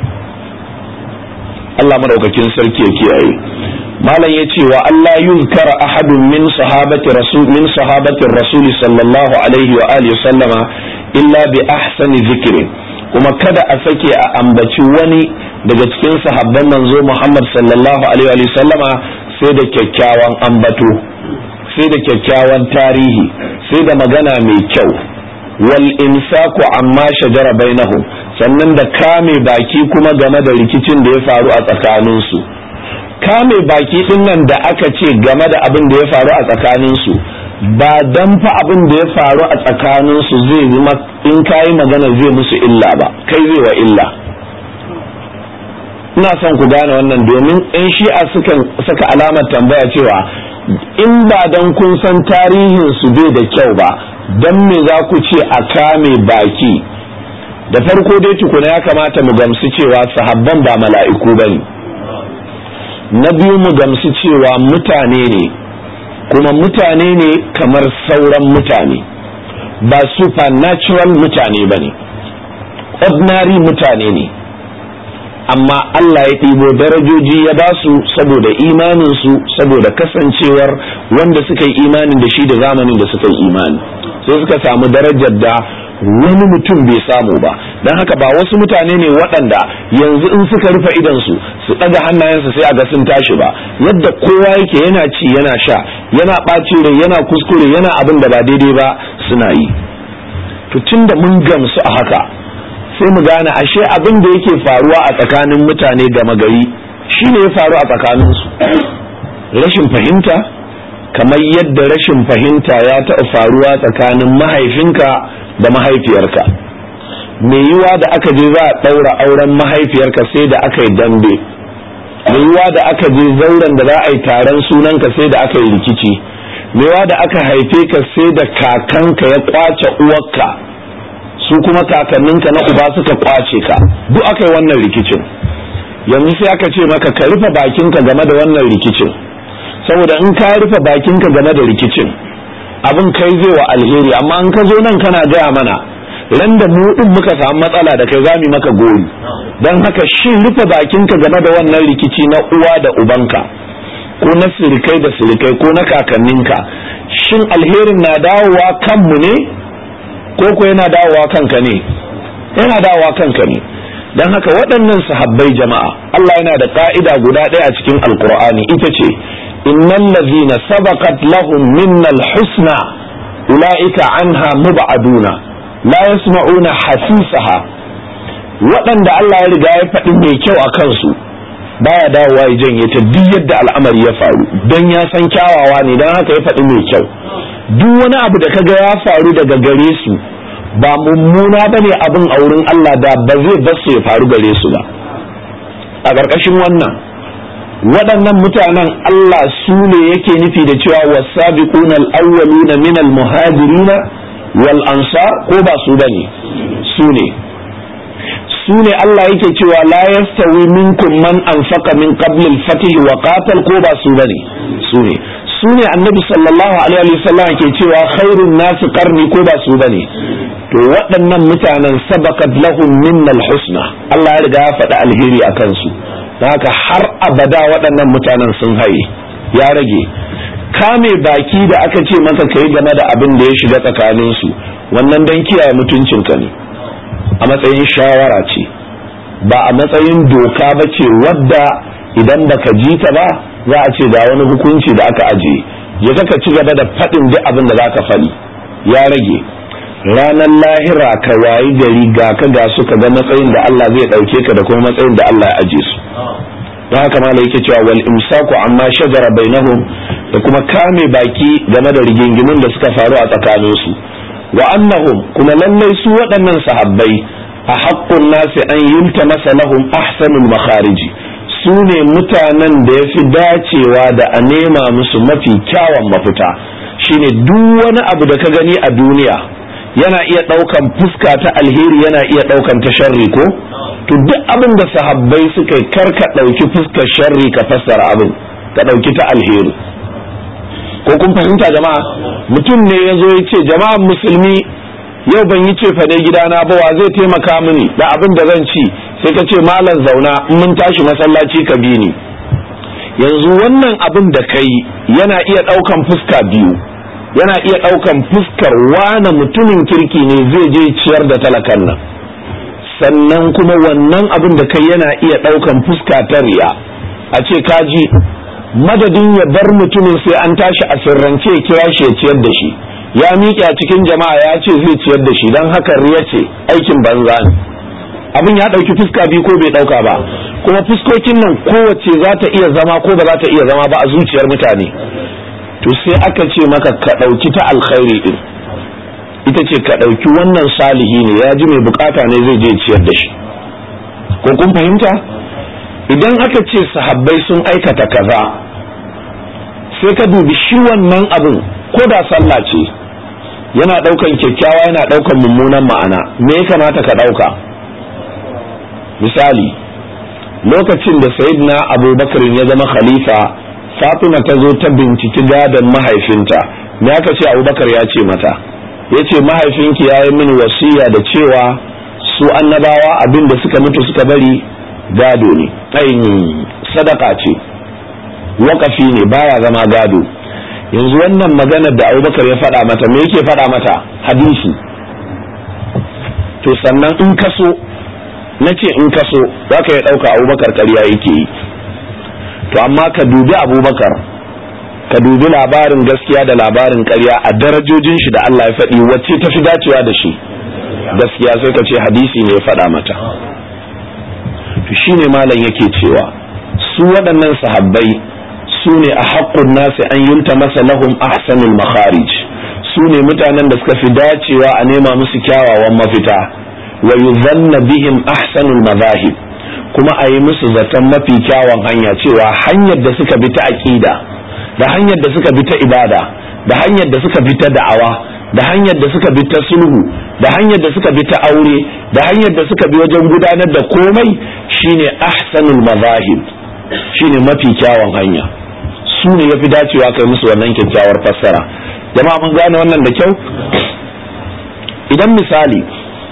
Allah madaukakin sarki ya kiyaye malam ya ce wa Allah yuzkara ahadun min sahabati rasul min sahabati rasul sallallahu alaihi wa alihi sallama illa bi ahsani zikri kuma kada a sake a ambaci wani daga cikin sahabban manzo Muhammad sallallahu alaihi wa sallama sai da kyakkyawan ambato sai da kyakkyawan tarihi sai da magana mai kyau wal imsaku amma shajara bainahum sannan da kame baki kuma game da rikicin da ya faru a tsakaninsu kame baki din nan da aka ce game da abin da ya faru a tsakaninsu ba dan fa abin da ya faru a tsakaninsu zai zama in kayi magana zai musu illa ba kai zai wa illa ina son ku gane wannan domin in shi'a sukan saka alamar tambaya cewa in ba dan kun san tarihin su bai da kyau ba dan me za ku ce a kame baki da farko dai tukuna ya kamata mu gamsu cewa sahabban ba mala'iku bane na biyu mu gamsu cewa mutane ne kuma mutane ne kamar sauran mutane ba supernatural mutane ba ne ordinary mutane ne amma Allah ya ɗibo darajoji ya ba su saboda imaninsu saboda kasancewar wanda suka yi imanin da shi da zamanin da suka yi imani sai suka samu darajar da wani mutum bai samu ba don haka ba wasu mutane ne waɗanda yanzu in suka rufe idansu su ɗaga hannayensu sai a ga sun tashi ba yadda kowa yake yana ci yana sha yana ɓaci rai yana kuskure yana abin da ba daidai ba suna yi to tunda mun gamsu a haka sai mu gane ashe abin da yake faruwa a tsakanin mutane gama gari shine ya faru a tsakaninsu rashin fahimta kamar yadda rashin fahimta ya taɓa faruwa tsakanin mahaifinka da mahaifiyarka mai yiwa da aka je za a ɗaura auren mahaifiyarka sai da aka yi dambe mai yiwa da aka je zauren da za a yi taron sunanka sai da aka yi rikici mai yiwa da aka haife ka sai da kakanka ya kwace uwarka su kuma kakanninka na uba suka kwace ka duk aka yi wannan rikicin yanzu sai aka ce maka ka rufe bakinka game da wannan rikicin saboda in ka rufe bakinka game da rikicin abin kai zai wa alheri amma in ka zo nan kana gaya mana ran da mu din muka samu matsala da kai zamu maka gori don haka shin rufe bakinka game da wannan rikici na uwa da ubanka ko na sirikai da sirikai ko na kakanninka shin alherin na dawowa kanmu ne ko ko yana dawowa kanka ne yana dawowa kanka ne don haka waɗannan sahabbai jama'a Allah yana da ka'ida guda ɗaya a cikin alkur'ani ita ce innal ladzina sabaqat lahum minnal husna ulaika anha mub'aduna la yasma'una hasisaha waɗanda Allah ya riga ya faɗi mai kyau a kansu baya dawowa ya janye ta duk yadda al'amari ya faru don ya san kyawawa ne don haka ya faɗi mai kyau duk wani abu da kaga ya faru daga gare su ba mummuna ba ne abin a wurin Allah da ba zai basu ya faru gare su ba a ƙarƙashin wannan waɗannan mutanen Allah su ne yake nufi da cewa wasabiquna al-awwaluna min al-muhajirina wal ansar ko ba su bane su ne su ne Allah yake cewa la yastawi minkum man anfaqa min qabl al-fath wa qatal ko ba su bane su ne su ne annabi sallallahu alaihi wa sallam ke cewa khairun nas qarni ko ba su bane to waɗannan mutanen sabakat lahum minna al-husna Allah ya riga ya faɗi alheri akan su don haka har abada waɗannan mutanen sun haye ya rage kame baki da aka ce maka kai game da abin da ya shiga tsakanin su wannan dan kiyaye mutuncinka ne a matsayin shawara ce ba a matsayin doka ba ce wadda idan baka ji ta ba za a ce ga wani hukunci da aka ajiye ya kaka ci gaba da faɗin duk abin da za ka faɗi ya rage ranar lahira ka wayi gari ga ka ga su ka ga matsayin da Allah zai ɗauke ka da kuma matsayin da Allah ya aje su don haka ma yake cewa wal imsaku amma shajara bainahum da kuma kame baki game da rigingimun da suka faru a tsakaninsu wa annahum kuma lallai su waɗannan sahabbai a haƙƙun nasi an yulta masa lahum ahsanul makhariji su ne mutanen da ya fi dacewa da a nema musu mafi kyawun mafita shine duk wani abu da ka gani a duniya yana iya ɗaukan fuska ta alheri yana iya ɗaukan ta sharri ko to duk abin da sahabbai suka yi kar ka ɗauki fuskar sharri ka fassara abin ka ɗauki ta alheri ko kun fahimta jama'a mutum ne ya zo ya ce jama'an musulmi yau ban yi ce fane gidana ba wa zai taimaka mini da abin da zan ci sai ka ce malam zauna in mun tashi masallaci ka bi ni yanzu wannan abin da kai yana iya ɗaukan fuska biyu yana iya ɗaukan fuskar wane mutumin kirki ne zai je ciyar da talakan nan sannan kuma wannan abin da kai yana iya ɗaukan fuska ta riya a ce kaji madadin ya bar mutumin sai an tashi a sirrance ya kira shi ya ciyar da shi ya miƙe a cikin jama'a ya ce zai ciyar da shi don haka riya ce aikin banza ne abin ya ɗauki fuska biyu ko bai ɗauka ba kuma fuskokin nan kowace za ta iya zama ko ba za ta iya zama ba a zuciyar mutane to sai aka ce maka ka ɗauki ta alkhairi din ita ce ka ɗauki wannan salihi ne ya ji mai bukata ne zai je ciyar da shi ko kun fahimta idan aka ce sahabbai sun aikata kaza sai ka dubi shi wannan abin ko da sallah ce yana ɗaukan kyakkyawa yana ɗaukan mummunan ma'ana me ya kamata ka ɗauka misali lokacin da sayyidina abubakar ya zama khalifa fatima ta zo ta binciki gadon mahaifinta me aka ce abubakar ya ce mata ya ce mahaifinki ya yi mini wasiya da cewa su annabawa abin da suka mutu suka bari gado ne ainihin sadaka ce wakafi ne baya zama gado yanzu wannan maganar da abubakar ya faɗa mata me yake faɗa mata hadisi to sannan in kaso na ce in kaso za ka ya ɗauka abubakar ƙarya yake yi to amma ka dubi abubakar ka dubi labarin gaskiya da labarin ƙarya a darajojin shi da Allah ya faɗi wacce ta fi dacewa da shi gaskiya sai ka ce hadisi ne ya faɗa mata to shine malam yake cewa su waɗannan sahabbai su ne a haƙƙun nasi an yunta masa lahum ahsanul makharij su ne mutanen da suka fi dacewa a nema musu kyawawan mafita wa yuzanna bihim ahsanul mazahib kuma a yi musu zaton mafi kyawun hanya cewa hanyar da suka bi ta aƙida da hanyar da suka bi ta ibada da hanyar da suka bi ta da'awa da hanyar da suka bi ta sulhu da hanyar da suka bi ta aure da hanyar da suka bi wajen gudanar da komai shine ahsanul mazahib shine mafi kyawun hanya su ne yafi dacewa kai musu wannan kyakkyawar fassara jama'a mun gane wannan da kyau idan misali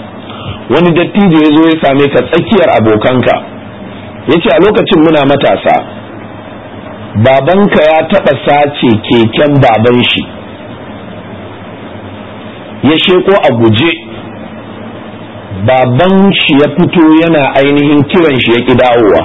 wani dattijo ya zo ya same ka tsakiyar abokanka ya ce a lokacin muna matasa babanka ya taɓa sace keken baban shi ya sheko a guje baban shi ya fito yana ainihin kiran shi ya ƙi dawowa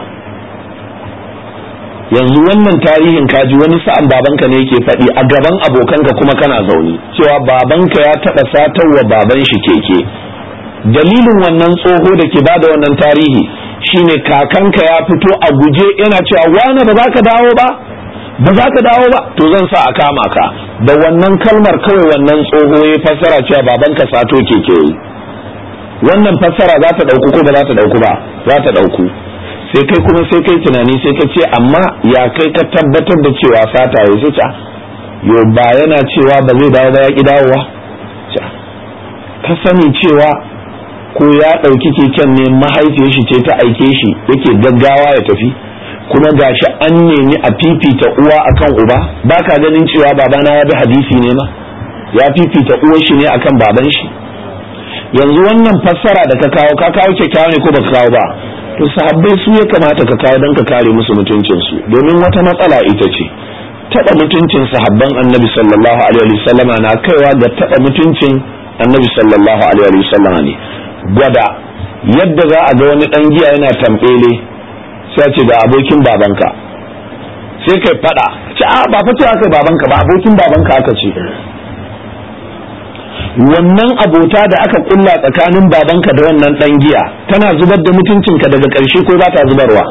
yanzu wannan tarihin kaji wani sa'an babanka ne yake faɗi a gaban abokanka kuma kana zaune cewa babanka ya taɓa satarwa baban shi keke dalilin wannan tsoho da ke bada wannan tarihi shine kakanka ya fito a guje yana cewa wane ba za ka dawo ba ba za ka dawo ba to zan sa a kama ka da wannan kalmar kawai wannan tsoho ya fassara cewa babanka sato keke yi wannan fassara za ta ɗauku ko ba za ta ɗauku ba za ta ɗauku sai kai kuma sai kai tunani sai ka ce amma ya kai ka tabbatar da cewa sata ya zuca yo ba yana cewa ba zai dawo ba ya ki dawowa ka sani cewa ko ya ɗauki keken ne mahaifiyar shi ce ta aike shi yake gaggawa ya tafi kuma gashi an nemi a fifita uwa akan uba ba ka ganin cewa babana ya bi hadisi ne ma ya fifita uwar shi ne akan baban shi yanzu wannan fassara da ka kawo ka kawo kyakkyawa ne ko baka kawo ba to sahabbai su ya kamata ka kawo don ka kare musu mutuncinsu domin wata matsala ita ce taɓa mutuncin sahabban annabi sallallahu alaihi wasallama na kaiwa ga taɓa mutuncin annabi sallallahu alaihi wasallama ne gwada yadda za a ga wani ɗan giya yana tambele sai ce ga abokin babanka sai kai faɗa ce a ba fa aka babanka ba abokin babanka aka ce wannan abota da aka kulla tsakanin babanka da wannan dan giya tana zubar da mutuncinka daga ƙarshe ko za ta zubarwa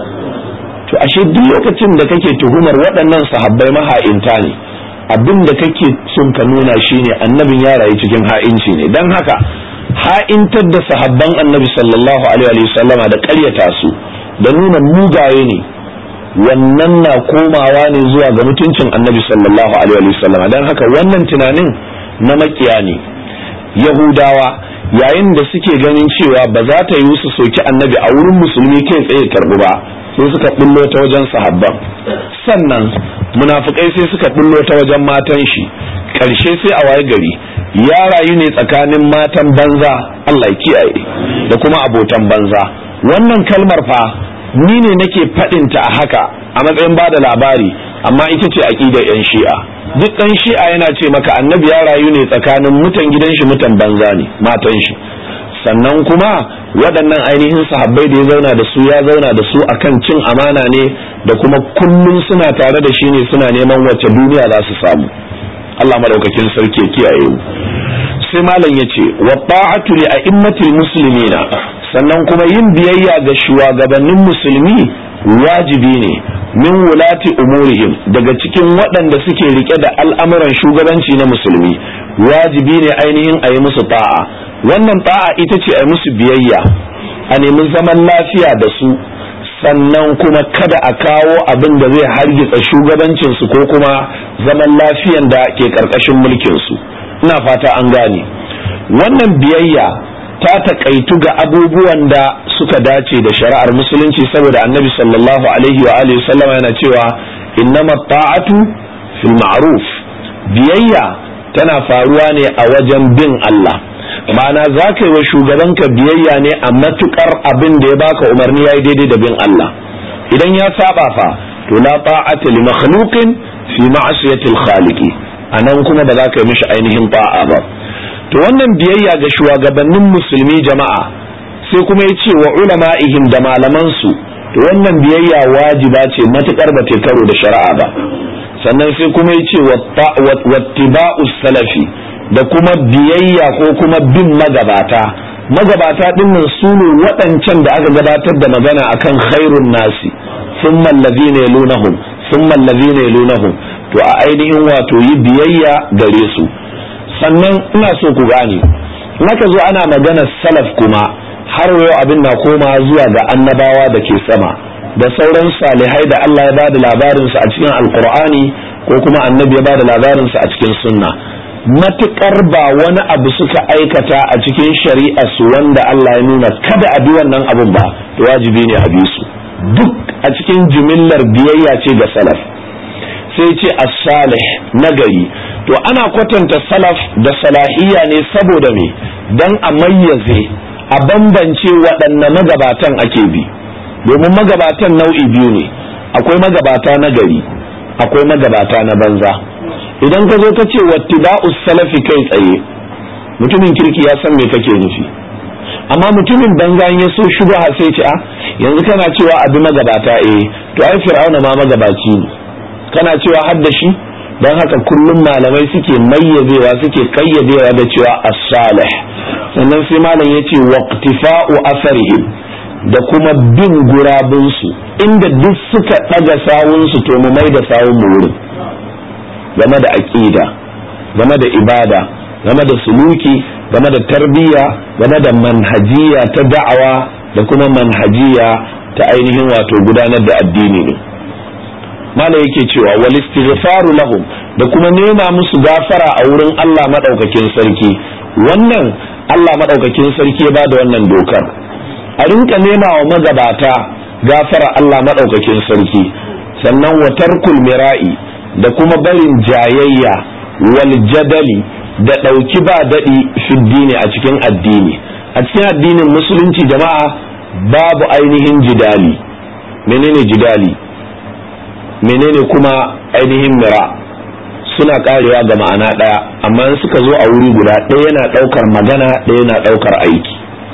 to ashe duk lokacin da kake tuhumar waɗannan sahabbai maha'inta ne abin da kake son ka nuna shine annabin ya rayu cikin ha'inci ne dan haka ha'intar da sahabban annabi sallallahu alaihi wasallama da ƙaryata su da nuna mugaye ne wannan na komawa ne zuwa ga mutuncin annabi sallallahu alaihi wasallama dan haka wannan tunanin na makiya ne yahudawa yayin da suke ganin cewa ba za ta yi su soki annabi a wurin musulmi kai tsaye karbu ba sai suka bullo ta wajen sahabban sannan munafukai sai suka bullo ta wajen matan shi karshe sai a waye gari ya rayu ne tsakanin matan banza Allah kiyaye da kuma abotan banza wannan kalmar fa ni ne nake faɗinta a haka a matsayin ba da labari amma ita ce aƙidar 'yan shi'a duk ɗan shi'a yana ce maka annabi ya rayu ne tsakanin mutan gidan shi mutan banza ne matan shi sannan kuma waɗannan ainihin sahabbai da ya zauna da su ya zauna da su akan cin amana ne da kuma kullum suna tare da shi ne suna neman wacce duniya za su samu Allah madaukakin sarki ya kiyaye mu sai malam ya ce wa ta'atu li a'immatil muslimina sannan kuma yin biyayya ga shugabannin musulmi wajibi ne min wulati umurihim daga cikin waɗanda suke rike da al'amuran shugabanci na musulmi wajibi ne ainihin a yi musu ta'a wannan ta'a ita ce a yi musu biyayya a nemi zaman lafiya da su sannan kuma kada a kawo abin da zai hargitsa shugabancinsu ko kuma zaman lafiyan da ke ƙarƙashin mulkinsu ina fata an gane wannan biyayya ta takaitu ga abubuwan da suka dace da shari'ar musulunci saboda annabi sallallahu alaihi wa alihi sallama yana cewa innama ta'atu fil ma'ruf biyayya tana faruwa ne a wajen bin Allah ma'ana za ka yi wa shugabanka biyayya ne a matukar abin da ya baka umarni yayi daidai da bin Allah idan ya saba fa to la ta'ata li makhluqin fi ma'siyatil khaliqi anan kuma ba za ka yi mishi ainihin ta'a ba to wannan biyayya ga shugabannin musulmi jama'a sai kuma ya ce wa ulama'ihim da malamansu to wannan biyayya wajiba ce matukar ba karo da shari'a ba sannan sai kuma ya ce wattiba'u salafi da kuma biyayya ko kuma bin magabata magabata dinnan su ne waɗancan da aka gabatar da magana akan khairun nasi thumma allazina yalunahum thumma allazina yalunahum to a ainihin wato yi biyayya gare su sannan ina so ku gane naka zo ana magana salaf kuma har yau abin na koma zuwa ga annabawa da ke sama da sauran salihai da Allah ya bada labarinsu a cikin alkur'ani ko kuma annabi ya bada labarinsu a cikin sunna matukar ba wani abu suka aikata a cikin shari'a su wanda Allah ya nuna kada a bi wannan abun ba to wajibi ne a bi su duk a cikin jimillar biyayya ce ga salaf sai ce as-salih nagari to ana kwatanta salaf da salahiyya ne saboda me dan a mayyaze a bambance waɗanne magabatan ake bi domin magabatan nau'i biyu ne akwai magabata na gari akwai magabata na banza idan ka zo ka ce wattiba'us salafi kai tsaye mutumin kirki ya san me kake nufi amma mutumin banza ya so shubha sai ce a yanzu kana cewa abi magabata eh to ai fir'auna ma magabaci ne kana cewa har da shi don haka kullum malamai suke mayyazewa suke kayyadewa da cewa as-salih sannan sai malam yace waqtifa'u asarihim da kuma bin gurabunsu inda duk suka ɗaga sawunsu to mu mai da sawun mu wurin game da aƙida game da ibada game da suluki game da tarbiyya game da manhajiya ta da'awa da kuma manhajiya ta ainihin wato gudanar da addini ne mala yake cewa wal istighfaru lahum da kuma nema musu gafara a wurin Allah madaukakin sarki wannan Allah madaukakin sarki ya bada wannan dokar a rinka nema wa magabata gafara Allah madaukakin sarki sannan wa tarkul mira'i da kuma barin jayayya wal jadali da ɗauki ba daɗi fiddini a cikin addini a cikin addinin musulunci jama'a babu ainihin jidali menene jidali menene kuma ainihin mira suna karewa ga ma'ana ɗaya amma in suka zo a wuri guda ɗaya yana ɗaukar magana ɗaya yana ɗaukar aiki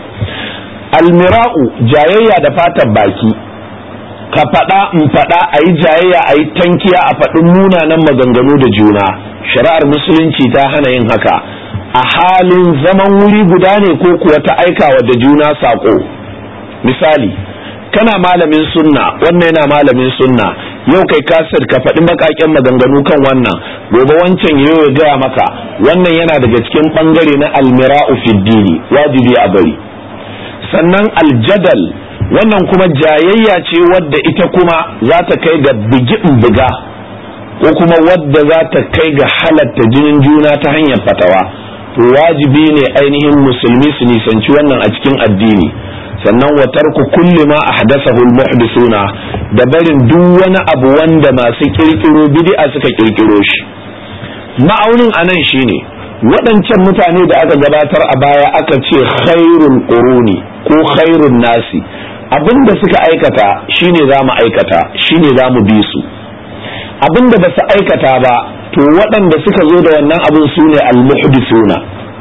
almira'u jayayya da fatan baki ka faɗa in faɗa a yi jayayya a yi tankiya a faɗin munanan maganganu da juna shari'ar musulunci ta hana yin haka a halin zaman wuri guda ne ko kuwa ta aikawa da juna saƙo misali kana malamin sunna wannan yana malamin sunna yau kai kasir ka faɗi baƙaƙen maganganu kan wannan gobe wancan yau ya gaya maka wannan yana daga cikin ɓangare na almira'u fiddini wajibi a bari sannan aljadal wannan kuma jayayya ce wadda ita kuma za ta kai ga bigi buga ko kuma wadda za ta kai ga halatta jinin juna ta hanyar fatawa to wajibi ne ainihin musulmi su nisanci wannan a cikin addini sannan wa tarku kulli ma ahdathahu al-muhdithuna da barin duk wani abu wanda masu kirkiro bid'a suka kirkiro shi ma'aunin anan shine waɗancan mutane da aka gabatar a baya aka ce khairul quruni ko khairun nasi abinda suka aikata shine za mu aikata shine za mu bi su abinda ba su aikata ba to waɗanda suka zo da wannan abin su ne al-muhdithuna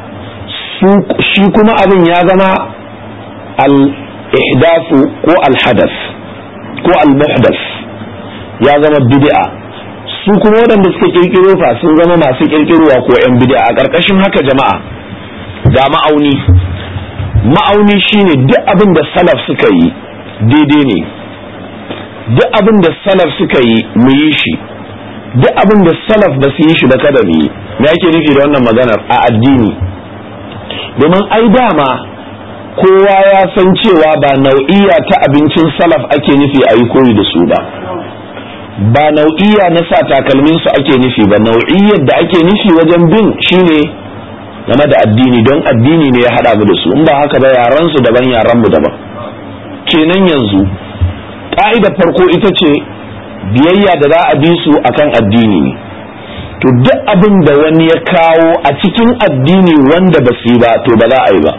shi kuma abin ya zama al-ihdathu ko al-hadath ko al-muhdath ya zama bid'a su kuma waɗanda suka kirkiro fa sun zama masu kirkirowa ko 'yan bid'a a ƙarƙashin haka jama'a ga ma'auni ma'auni shine duk abin da salaf suka yi daidai ne duk abin da salaf suka yi mu yi shi duk abin da salaf ba su yi shi ba kada mu yi me ake nufi da wannan maganar a addini domin ai dama kowa ya san cewa ba nau'iya ta abincin salaf ake nufi a yi koyi da su ba ba nau'iya na sa takalmin su ake nufi ba nau'iyyar da ake nufi wajen bin shine game da addini don addini ne ya haɗa mu da su in ba haka ba yaran su daban yaran mu daban kenan yanzu ka'idar farko ita ce biyayya da za a bi su akan addini ne to duk abin da wani ya kawo a cikin addini wanda ba su yi ba to ba za a yi ba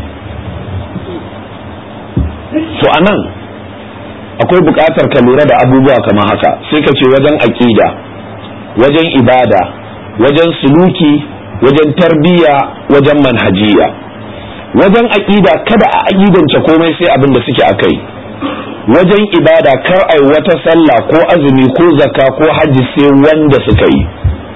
to anan akwai buƙatar ka lura da abubuwa kamar haka sai ka ce wajen aƙida wajen ibada wajen suluki wajen tarbiyya wajen manhajiya wajen aƙida kada a aƙidance komai sai abin da suke a kai wajen ibada kar ai wata sallah ko azumi ko zakka ko hajji sai wanda suka yi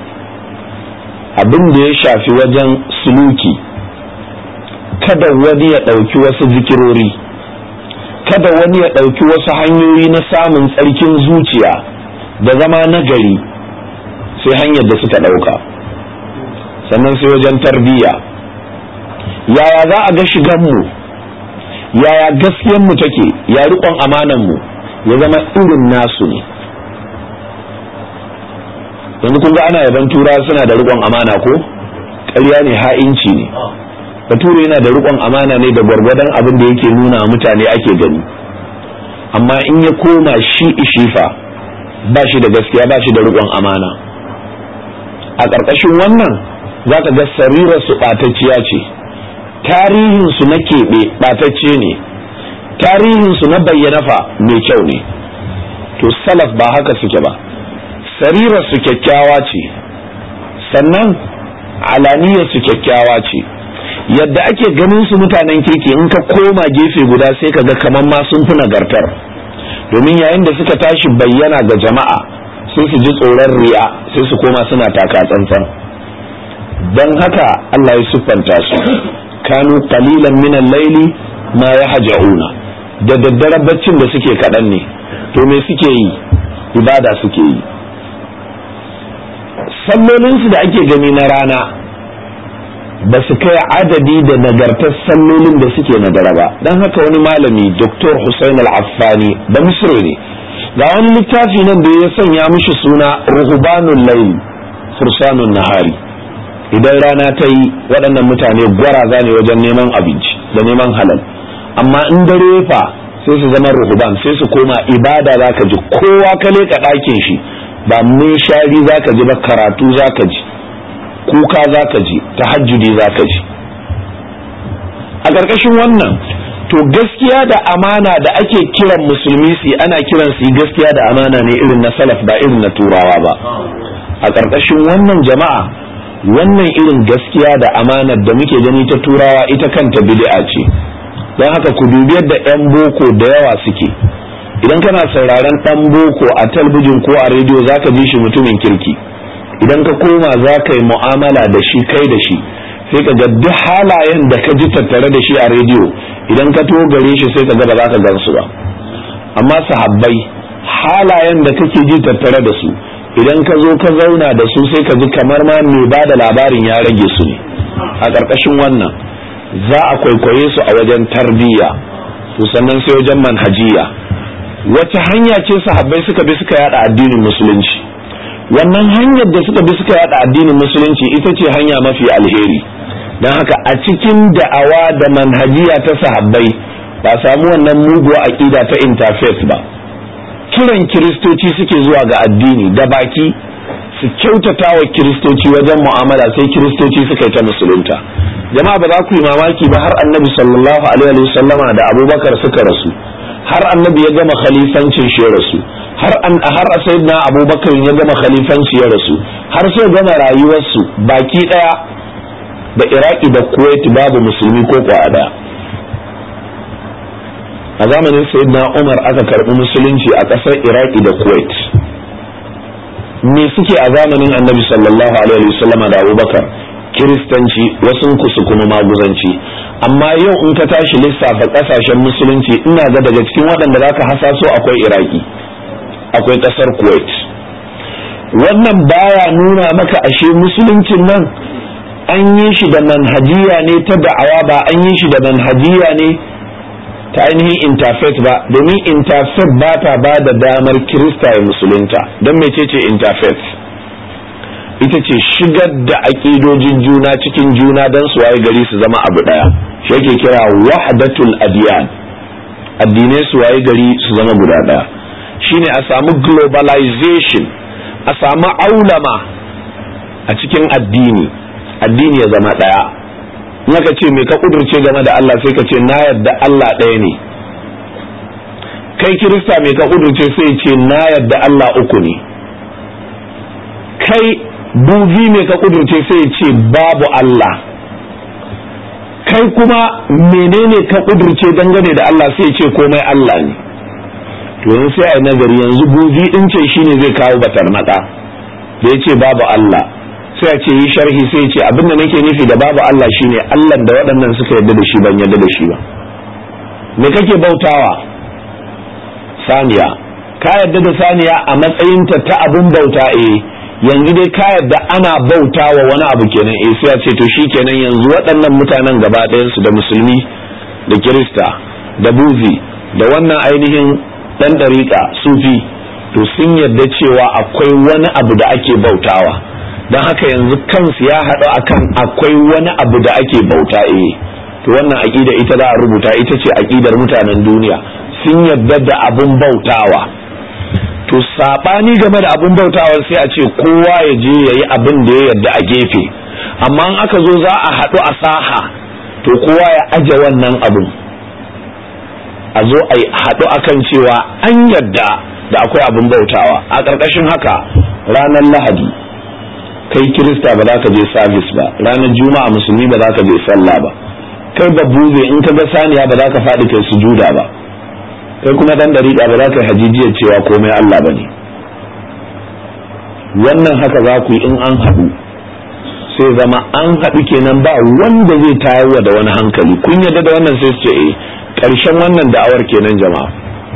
abin da ya shafi wajen suluki kada wani ya ɗauki wasu zikirori kada wani ya ɗauki wasu hanyoyi na samun tsarkin zuciya da zama nagari sai hanyar da suka ɗauka sannan sai wajen tarbiyya yaya za a ga shiganmu yaya gaskiyanmu take ya riƙon amananmu ya zama irin nasu ne yanzu kun ga ana yaban tura suna da riƙon amana ko ƙarya ne ha'inci ne bature yana da riƙon amana ne da gwargwadon abin da yake nuna mutane ake gani amma in ya koma shi ishifa ba shi da gaskiya ba shi da riƙon amana a ƙarƙashin wannan za ka ga sarirar su ɓatacciya ce tarihinsu na keɓe ɓatacce ne tarihinsu na bayyana fa mai kyau ne to salaf ba haka suke ba sarirarsu kyakkyawa ce sannan alaniyarsu kyakkyawa ce yadda ake ganin su mutanen kirki in ka koma gefe guda sai ka ga kamar ma sun fi nagartar domin yayin da suka tashi bayyana ga jama'a sai su ji tsoron riya sai su koma suna taka tsantsan don haka Allah ya siffanta su kanu qalilan min al-layli ma yahja'una da daddare baccin da suke kaɗan ne to me suke yi ibada suke yi sallolinsu da ake gani na rana ba su kai adadi da nagartar sallolin da suke na dare ba don haka wani malami dr Hussein al-affani da misri ne ga wani littafi nan da ya sanya mishi suna ruhubanun layl fursanun nahari idan rana ta yi waɗannan mutane gwaraza ne wajen neman abinci da neman halal amma in dare fa sai su zama ruhuban sai su koma ibada za ka ji kowa ka leka ɗakin shi ba mun shari za ka ji ba karatu za ka ji kuka za ka ji tahajjudi za ka ji a ƙarƙashin wannan to gaskiya da amana da ake kiran musulmi su ana kiran su gaskiya da amana ne irin na salaf ba irin na turawa ba a ƙarƙashin wannan jama'a wannan irin gaskiya da amanar da muke gani ta turawa ita kanta bid'a ce don haka ku dubi yadda 'yan boko da yawa suke idan kana sauraron ɗan boko a talbijin ko a rediyo zaka ji shi mutumin kirki idan ka koma za ka yi mu'amala da shi kai da shi sai ka ga duk halayen da ka ji tattare da shi a rediyo idan ka to gare shi sai ka ga ba za ka gansu ba amma sahabbai halayen da kake ji tattare da su idan ka zo ka zauna da su sai ka ji kamar ma mai ba da labarin ya rage su ne a ƙarƙashin wannan za a kwaikwaye su a wajen tarbiyya to sannan sai wajen manhajiya wace hanya ce sahabbai suka bi suka yada addinin musulunci wannan hanyar da suka bi suka yada addinin musulunci ita ce hanya mafi alheri don haka a cikin da'awa da manhajiya ta sahabbai ba samu wannan muguwa aƙida ta interfaith ba kiran kiristoci suke zuwa ga addini da baki su kyautata wa kiristoci wajen mu'amala sai kiristoci suka yi ta musulunta jama'a ba za ku yi mamaki ba har annabi sallallahu alaihi wa sallama da abubakar suka rasu har annabi ya gama khalifancin shi ya rasu har an har sayyidina abubakar ya gama khalifanci ya rasu har sai gama rayuwarsu baki daya da iraki da kuwait babu musulmi ko kwa daya a zamanin sayyidina umar aka karbi musulunci a kasar iraki da kuwait me suke a zamanin annabi sallallahu alaihi wasallama da abubakar kiristanci wasu kusu kuma maguzanci amma yau in ka tashi lissafa kasashen musulunci ina ga daga cikin waɗanda zaka hasaso akwai iraki akwai ƙasar kuwait wannan baya nuna maka ashe musuluncin nan an yi shi da manhajiya ne ta da'awa ba an yi shi da manhajiya ne ta ainihin interfaith ba domin interfaith ba ta ba da damar kirista ya musulunta don mecece interfaith ita ce shigar da aƙidojin juna cikin juna don su waye gari su zama abu ɗaya shi yake kira wahdatul adiyan addinai su waye gari su zama guda ɗaya shine a samu globalization a samu aulama a cikin addini addini ya zama ɗaya naka ce me ka kudurce game da Allah sai ka ce na yadda Allah ɗaya ne kai kirista me ka kudurce sai ce na yadda Allah uku ne kai buzi me ka kudurce sai ce babu Allah kai kuma menene ka kudurce dangane da Allah sai ce komai Allah ne to yanzu sai a nagari yanzu buzi din ce shine zai kawo batar maka da ya ce babu Allah sai a ce yi sharhi sai ce abinda nake nufi da babu Allah shine Allah da waɗannan suka yarda da shi ban yarda da shi ba me kake bautawa saniya ka yarda da saniya a matsayinta ta abin bauta eh yanzu dai ka yarda ana bautawa wani abu kenan eh sai a ce to shi kenan yanzu waɗannan mutanen gaba ɗayan su da musulmi da kirista da buzi da wannan ainihin ɗan ɗariƙa sufi to sun yarda cewa akwai wani abu da ake bautawa don haka yanzu kansu ya haɗu akan akwai wani abu da ake bauta eh to wannan aƙida ita za a rubuta ita ce aƙidar mutanen duniya sun yarda da abun bautawa to saɓani game da abun bautawa sai a ce kowa ya je ya yi abin da ya yarda a gefe amma in aka zo za a haɗu a saha to kowa ya aje wannan abun a zo a haɗu akan cewa an yadda da akwai abin bautawa a ƙarƙashin haka ranar lahadi kai kirista ba za ka je sabis ba ranar juma'a musulmi ba za ka je sallah ba kai ba buze in ka ga saniya ba za ka faɗi kai sujuda ba kai kuma dan dariƙa ba za ka yi hajijiyar cewa komai Allah ba ne wannan haka za ku yi in an haɗu sai zama an haɗu kenan ba wanda zai tayarwa da wani hankali kun yarda da wannan sai su ce eh ƙarshen wannan da'awar kenan jama'a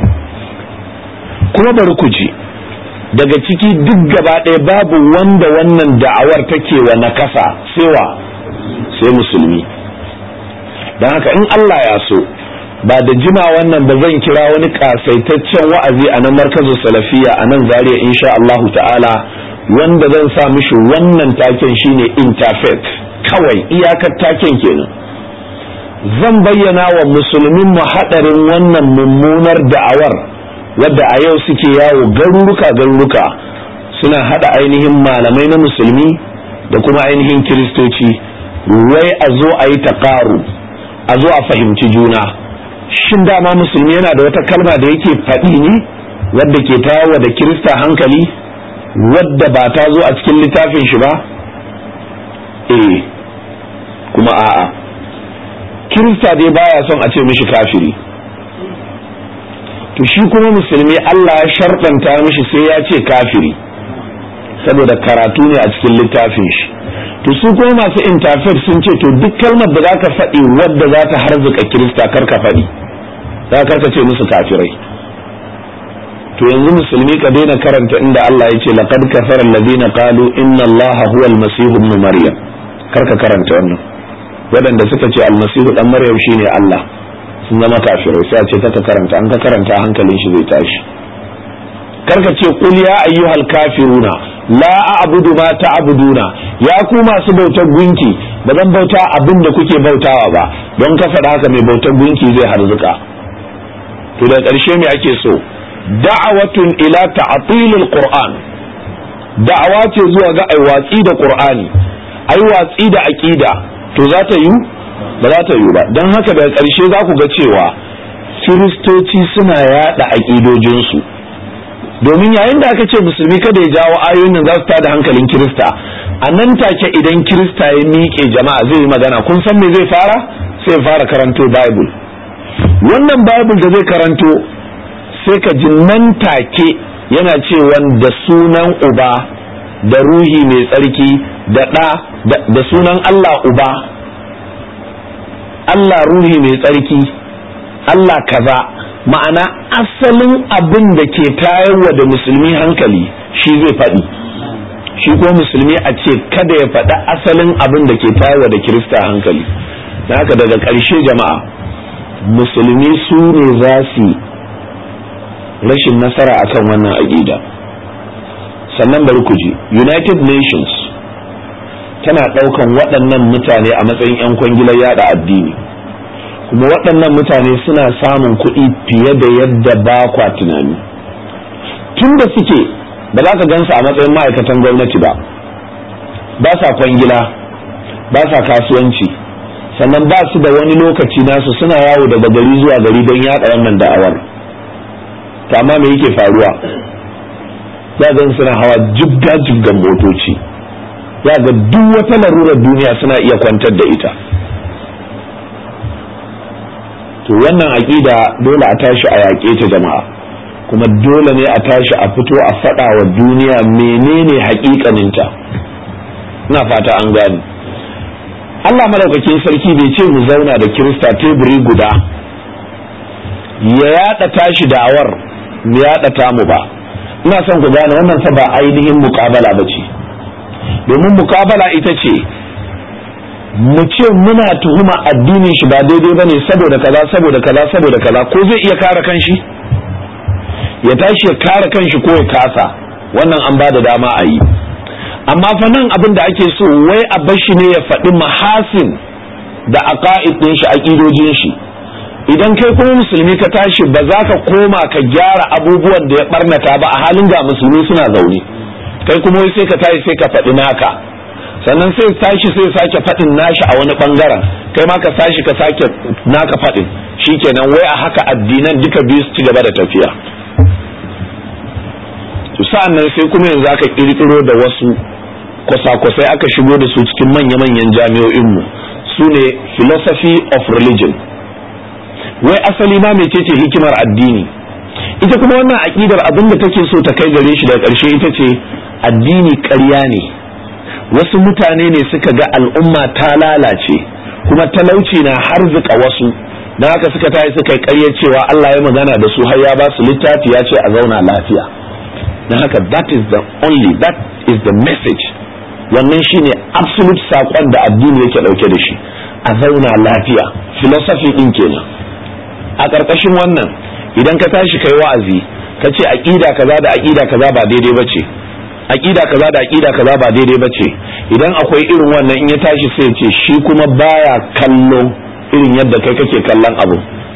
kuma bari ku ji daga ciki duk gaba ɗaya babu wanda wannan da'awar take wa nakasa sai wa sai musulmi don haka in Allah ya so ba da jima wannan ba zan kira wani kasaitaccen wa'azi a nan markazin salafiya a nan zariya insha Allahu ta'ala wanda zan sa mishi wannan taken shine interfaith kawai iyakar taken kenan zan bayyana wa musulmin mu hadarin wannan mummunar da'awar wadda a yau suke yawo garuruka garuruka suna hada ainihin malamai na musulmi da kuma ainihin kiristoci wai a zo a yi taƙaru a zo a fahimci juna shin dama musulmi yana da wata kalma da yake faɗi ne wadda ke tawo da kirista hankali wadda ba ta zo a cikin littafin shi ba eh kuma a'a kirista dai baya son a ce mishi kafiri to shi kuma musulmi Allah ya sharɗanta mishi sai ya ce kafiri saboda karatu ne a cikin littafin shi to su kuma masu interfaith sun ce to duk kalmar da za ka faɗi wadda za ta harzuka kirista kar ka faɗi za ka ce musu kafirai to yanzu musulmi ka daina karanta inda Allah ya ce laqad kafara alladhina qalu inna Allah huwa al-masih ibn maryam kar ka karanta wannan waɗanda suka ce almasihu dan maryam shine Allah sun zama kafirai sai a ce ka karanta an ka karanta hankalin shi zai tashi karka ce qul ya ayyuhal kafiruna la a'budu ma ta'buduna ya ku masu bautar gunki ba zan bauta abin da kuke bautawa ba don ka faɗa haka mai bautar gunki zai harzuka to da ƙarshe me ake so da'awatun ila ta'tilil qur'an da'awa ce zuwa ga ai watsi da qur'ani ai watsi da aqida to za ta yi ba za ta yi ba don haka daga ƙarshe za ku ga cewa kiristoci suna yada aƙidojinsu domin yayin da aka ce musulmi kada ya jawo ayoyin nan za su tada hankalin kirista a nan take idan kirista ya miƙe jama'a zai yi magana kun san me zai fara sai fara karanto bible wannan bible da zai karanto sai ka ji nan take yana cewa da sunan uba da ruhi mai tsarki da ɗa da sunan Allah uba Allah ruhi mai tsarki Allah kaza ma'ana asalin abin da ke tayarwa da musulmi hankali shi zai faɗi shi ko musulmi a ce kada ya faɗi asalin abin da ke tayarwa da kirista hankali da haka daga ƙarshe jama'a musulmi su ne za su rashin nasara akan wannan aƙida sannan bari ku ji united nations tana ɗaukan waɗannan mutane a matsayin 'yan kwangilar yada addini kuma waɗannan mutane suna samun kuɗi fiye da yadda ba kwa tunani tun da suke ba za ka gansu a matsayin ma'aikatan gwamnati ba ba sa kwangila ba sa kasuwanci sannan ba su da wani lokaci nasu suna yawo daga gari zuwa gari don yaɗa wannan da'awar to amma me yake faruwa za ga suna hawa jibga jibgan motoci za ga duk wata larurar duniya suna iya kwantar da ita to wannan aƙida dole a tashi a yaƙe ta jama'a kuma dole ne a tashi a fito a faɗa wa duniya menene haƙiƙaninta ina fata an gani Allah madaukakin sarki bai ce mu zauna da kirista teburi guda ya yaɗa tashi da'awar mu yaɗa tamu ba ina son ku gane wannan fa ba ainihin muƙabala ba ce domin muƙabala ita ce mu ce muna tuhuma addinin shi ba daidai bane saboda kaza saboda kaza saboda kaza ko zai iya kare kanshi ya tashi ya kare kanshi ko ya kasa wannan an ba da dama a yi amma fa nan abin da ake so wai a bashi ne ya faɗi mahasin da aqaid din shi aqidojin shi idan kai kuma musulmi ka tashi ba za ka koma ka gyara abubuwan da ya barnata ba a halin ga musulmi suna zaune kai kuma wai sai ka tashi sai ka faɗi naka sannan sai tashi sai sake faɗin nashi a wani ɓangaren kai ma ka tashi ka sake naka faɗin shikenan wai a haka addinan duka biyu su ci gaba da tafiya to sa'an nan sai kuma yanzu aka kirkiro da wasu kwasa-kwasai aka shigo da su cikin manya-manyan jami'o'inmu su ne philosophy of religion wai asali ma mecece hikimar addini ita kuma wannan aƙidar abin da take so ta kai gare shi da ƙarshe ita ce addini ƙarya ne wasu mutane ne suka ga al'umma ta lalace kuma talauci na harzika wasu don haka suka tayi suka yi ƙarya cewa Allah ya magana da su har ya ba su littafi ya ce a zauna lafiya don haka that is the only that is the message wannan shine absolute saƙon da addini yake ɗauke da shi a zauna lafiya philosophy ɗin kenan a ƙarƙashin wannan idan ka tashi kai wa'azi ka ce aƙida kaza da aƙida kaza ba daidai ba ce aƙida kaza da aƙida kaza ba daidai ba ce idan akwai irin wannan in ya tashi sai ce shi kuma baya kallo irin yadda kai kake kallon abu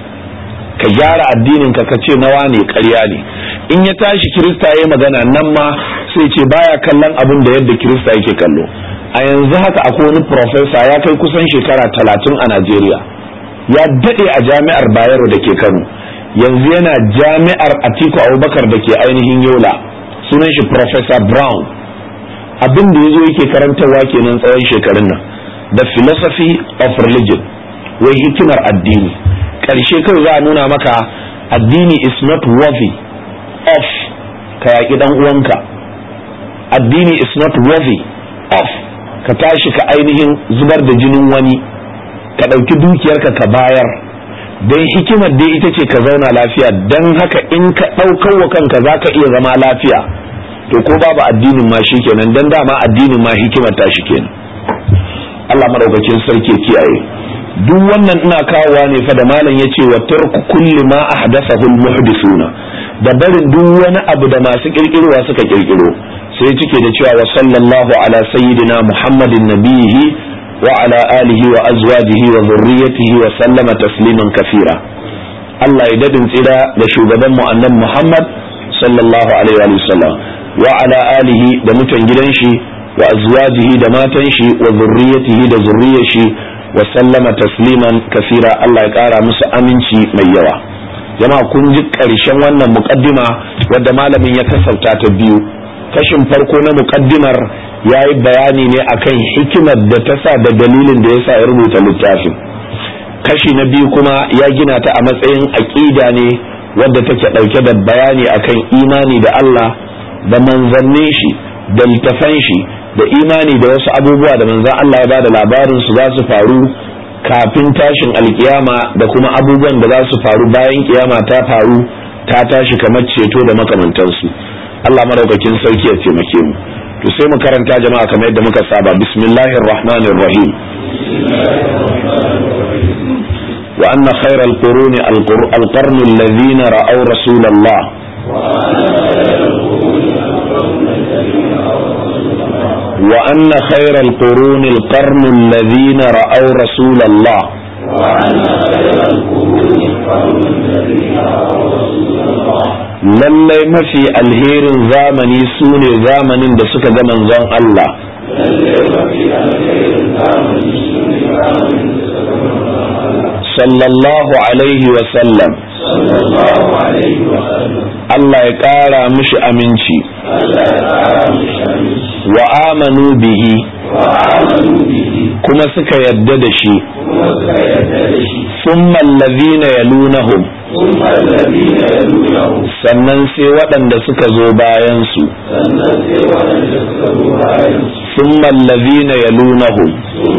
ka gyara addinin ka ka ce nawa ne ƙarya ne in ya tashi kirista ya magana nan ma sai ce baya kallon abin da yadda kirista yake kallo a yanzu haka akwai wani profesa ya kai kusan shekara talatin a najeriya ya daɗe a jami'ar bayero da ke kano yanzu yana jami'ar atiku abubakar da ke ainihin yola sunan shi professor brown abin da ya zo yake karantarwa kenan tsawon shekarun nan the philosophy of religion wai hikimar addini ƙarshe kawai za a nuna maka addini is not worthy of ka yaƙi ɗan uwanka addini is not worthy of ka tashi ka ainihin zubar da jinin wani ka ɗauki dukiyarka ka bayar don hikimar dai ita ce ka zauna lafiya don haka in ka ɗaukar wa kanka za ka iya zama lafiya to ko babu addinin ma shi kenan don dama addinin ma hikimar ta shi kenan Allah madaukakin sarki kiyaye duk wannan ina kawowa ne fa da malam yace wa tarku kulli ma ahdathahu almuhdithuna da barin duk wani abu da masu kirkirowa suka kirkiro sai cike da cewa wa sallallahu ala sayyidina muhammadin nabihi wa ala alihi wa azwajihi wa dhurriyyatihi wa sallama tasliman kathira Allah ya dadin tsira da shugaban mu annan Muhammad sallallahu alaihi wa sallam wa ala alihi da mutan gidan shi wa azwajihi da matan shi wa zurriyatihi da zurriyar shi wa sallama tasliman kasira Allah ya kara musu aminci mai yawa jama'a kun ji karshen wannan muqaddima wadda malamin ya kasauta ta biyu kashin farko na muqaddimar yayi bayani ne akan hikimar da ta sa da dalilin da yasa ya rubuta littafin kashi na biyu kuma ya gina ta a matsayin aqida ne wadda take dauke da bayani akan imani da Allah da manzannin shi da littafan shi da imani da wasu abubuwa da manzan Allah ya bada labarin su za su faru kafin tashin alkiyama da kuma abubuwan da za su faru bayan kiyama ta faru ta tashi kamar ceto da makamantansu Allah madaukakin sarki ya taimake mu to sai mu karanta jama'a kamar yadda muka saba bismillahir rahmanir rahim wa anna khayral quruni alqarnu alladhina ra'aw rasulallah وأن خير القرون القرن الذين رأوا رسول الله lallai mafi alherin zamani su ne zamanin da suka ga manzon Allah sallallahu alaihi wasallam Allah ya ƙara mishi aminci wa amanu bihi kuma suka yadda da shi summa allazina yalunahum sannan sai waɗanda suka zo bayan su summa allazina yalunahum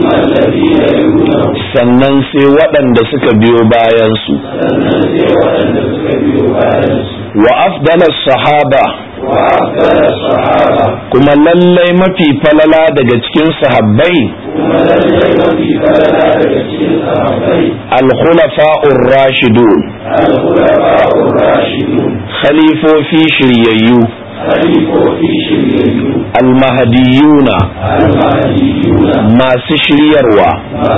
sannan sai waɗanda suka biyo bayan su wa afdalas sahaba kuma lallai mafi falala daga cikin sahabbai al-khulafa'ur rashidun khalifofi shiryayyu almahadiyuna masu shiryarwa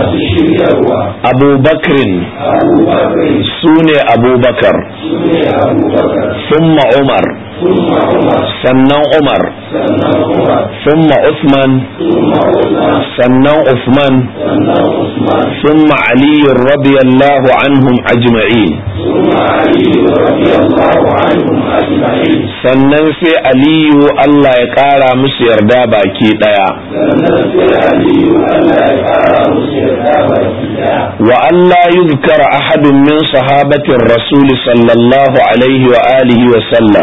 abubakrin su ne abubakar summa umar sannan umar ثم عثمان sannan Uthman ثم علي رضي الله عنهم أجمعين sannan sai aliyu Allah ya ƙara musu yarda baki ɗaya wa Allah yuzkar ahadun min sahabatin rasuli sallallahu alaihi wa alihi wa sallam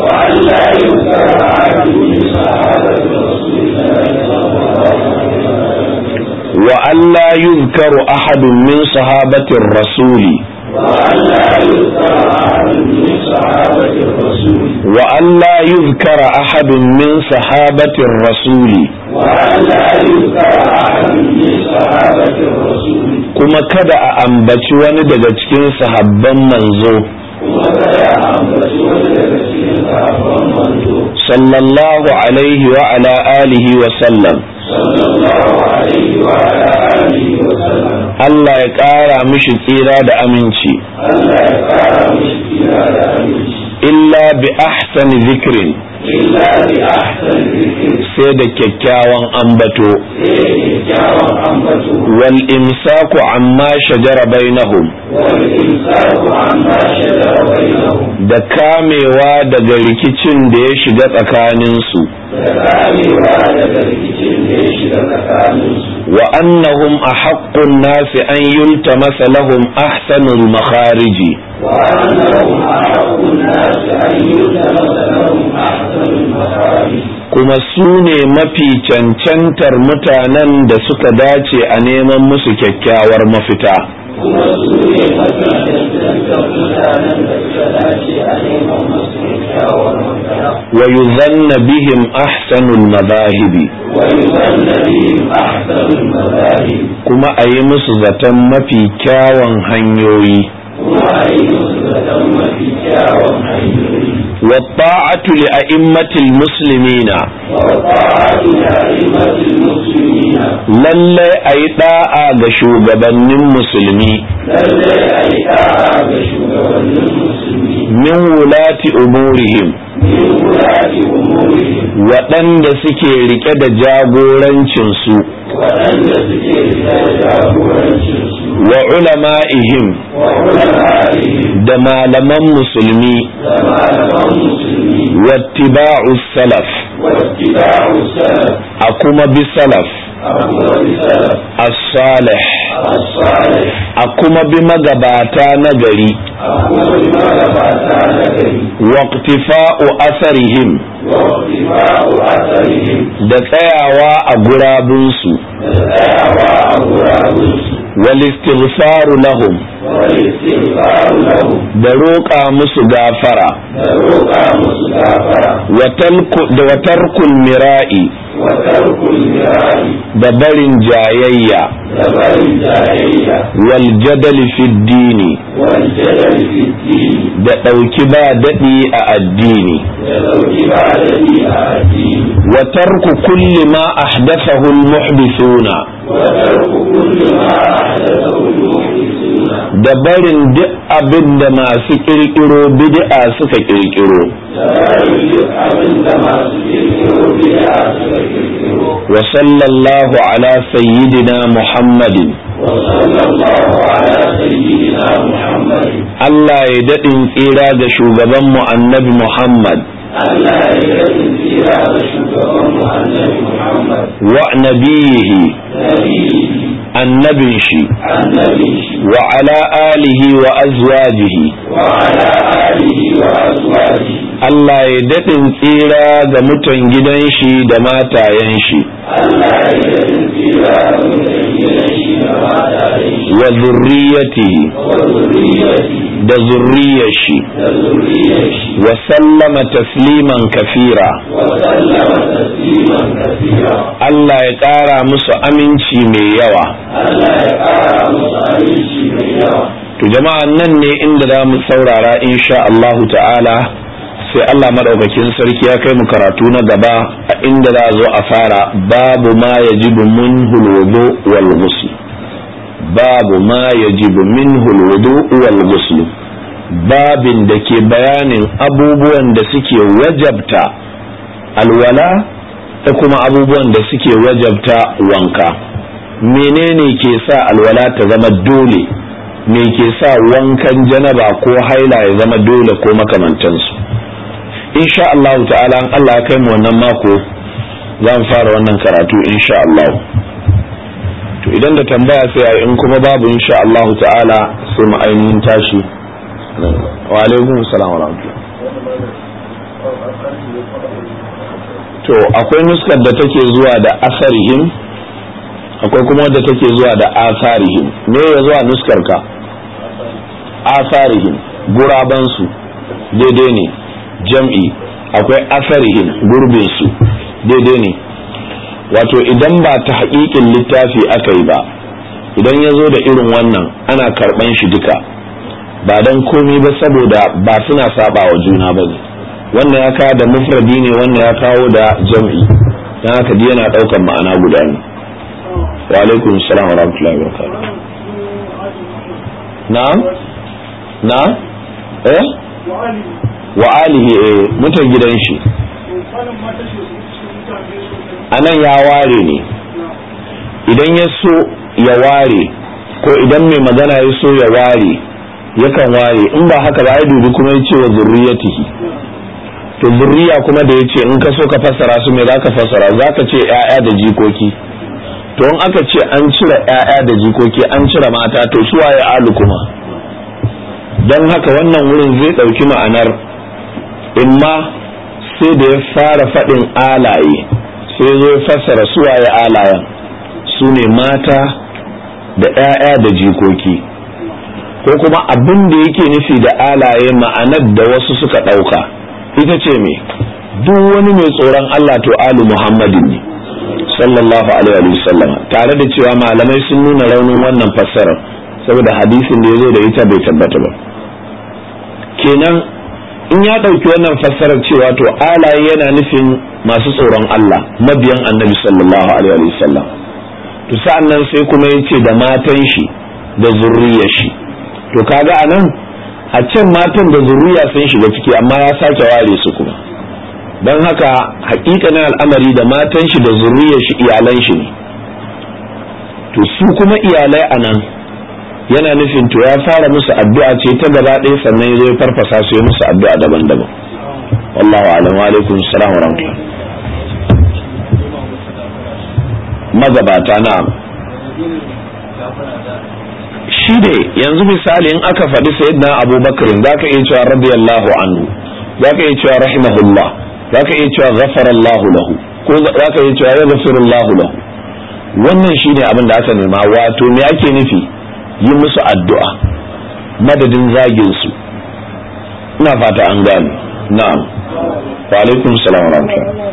وأن لا يذكر أحد من صحابة الرسول وأن لا يذكر أحد من صحابة الرسول kuma kada a ambaci wani daga cikin sahabban manzo sallallahu alaihi wa ala alihi wa sallam Allah ya ƙara mishi tsira da aminci illa bi ahsani zikrin sai da kyakkyawan ambato wal imsaku amma shajara bainahum da kamewa daga rikicin da ya shiga tsakaninsu wa annahum ahaqqun nasi an yultamasa lahum ahsanul makhariji kuma su ne mafi cancantar mutanen da suka dace a neman musu kyakkyawar mafita kuma su ne mafi cancantar mutanen da suka dace a neman musu kyakkyawar mafita wa yuzanna bihim ahsanul madahibi wa yuzanna bihim ahsanul madahib kuma a yi musu zaton mafi kyawun hanyoyi kuma a yi musu zaton mafi kyawun hanyoyi wa ta'atu li a'immatil muslimina wa ta'atu la'immatil muslimina lallai a yi da'a ga shugabannin musulmi lallai a yi da'a ga shugabannin musulmi min wulati umurihim min wulati umurihim waɗanda suke rike da jagorancinsu waɗanda suke da jagorancinsu wa ulama'ihim wa ulama'ihim da malaman musulmi da malaman musulmi wattiba'u salaf wattiba'u salaf a kuma bi salaf abubuwan salaf as-salih as-salih a kuma bi magabata na gari abubuwan magabata na gari waqtifa'u asarihim wattiba'u asarihim da tsayawa a gurabunsu da tsayawa a gurabunsu wal istighfaru lahum wal istighfaru lahum da roƙa musu gafara da roƙa musu gafara wa talku- da wa tarkul mira'i wa tarkul mira'i da barin jayayya da barin jayayya wal jadali fid dini wal jadal fi dini da ɗauki ba daɗi a addini da dauki ba da a addini wa tarku kulli ma ahdathahu al-muhdithuna wa tarku kulli ma ahdathahu al-muhdithuna da barin duk abin da masu kirkiro bid'a suka kirkiro da barin duk abin da masu kirkiro bid'a suka kirkiro wa sallallahu ala sayyidina muhammadin wa sallallahu ala sayyidina muhammadin Allah ya daɗin tsira ga shugabanmu annabi Muhammad Allah ya yi tsira da shugaban mu annabi Muhammad wa nabiyihi nabiyyi annabin shi annabi shi wa ala alihi wa azwajihi wa ala alihi wa azwajihi Allah ya daɗin tsira ga mutan gidan shi da matayen shi Allah ya yi tsira da mutan gidan shi da matayen shi wa zurriyatihi wa zuriyati da zurriyar shi da zuriyar shi wa sallama tasliman kafira wa sallama tasliman kathira Allah ya ƙara musu aminci mai yawa Allah ya ƙara musu aminci mai yawa to jama'a nan ne inda za mu saurara insha Allahu ta'ala sai Allah madaukakin sarki ya kai mu karatu na gaba a inda za a zo a fara babu ma yajibu minhu alwudu wal ghusl babu ma yajibu minhu alwudu wal ghusl babin da ke bayanin abubuwan da suke wajabta alwala da kuma abubuwan da suke wajabta wanka menene ke sa alwala ta zama dole me ke sa wankan janaba ko haila ya zama dole ko makamantansu insha Allah ta'ala an Allah ya kai mu wannan mako zan fara wannan karatu insha Allah to idan da tambaya sai a in kuma babu insha Allah ta'ala sai mu ainihin tashi wa alaikum salam wa rahmatullah to akwai nuskar da take zuwa da asarihim akwai kuma wadda take zuwa da asarihim me ya zuwa nuskar ka asarihim guraban su daidai ne jam'i akwai asarihim gurbin su daidai ne wato idan ba ta haƙiƙin littafi aka yi ba idan ya zo da irin wannan ana karɓan shi duka ba don komi ba saboda ba suna saba wa juna ba ne wannan ya kawo da mufradi ne wannan ya kawo da jam'i don haka dai yana ɗaukan ma'ana guda ne wa alaikum salam wa rahmatullahi wa barakatuh na na eh wa alihi eh mutan gidan shi anan ya ware ne idan ya so ya ware ko idan mai magana ya so ya ware yakan ware in ba haka ba ya dubi kuma ya ce wa zurriyatihi to zurriya kuma da ya ce in ka so ka fassara su me za ka fassara za ka ce 'ya'ya da jikoki to in aka ce an cire 'ya'ya da jikoki an cire mata to su waye alu kuma don haka wannan wurin zai ɗauki ma'anar imma sai da ya fara faɗin alaye sai zo ya fassara su waye alayen su ne mata da 'ya'ya da jikoki ko kuma abin da yake nufi da alaye ma'anar da wasu suka ɗauka ita ce me duk wani mai tsoron Allah to alu Muhammadin ne sallallahu alaihi wa sallam tare da cewa malamai sun nuna raunin wannan fassarar saboda hadisin da ya zo da ita bai tabbata ba kenan in ya ɗauki wannan fassarar cewa to alaye yana nufin masu tsoron Allah mabiyan annabi sallallahu alaihi wa sallam to sa'an nan sai kuma ya ce da matan shi da zurriyar shi to kaga anan a can matan da zurriya sun shiga ciki amma ya sake ware su kuma don haka hakikanin al'amari da matan shi da zurriyar shi iyalan shi ne to su kuma iyalai a nan yana nufin to ya fara musu addu'a ce ta gaba ɗaya sannan ya zo ya farfasa su ya musu addu'a daban-daban wallahu alam wa alaikum salam wa rahmatullah magabata na'am shi ne yanzu misali in aka faɗi sayyidina abubakar za ka iya cewa radiyallahu anhu za ka iya cewa rahimahullah za ka iya cewa ghafarallahu lahu ko za ka iya cewa ya ghafirullahu lahu wannan shi ne abin da aka nema wato me ake nufi yi musu addu'a madadin zagin su ina fata an gane na'am wa alaikum salam wa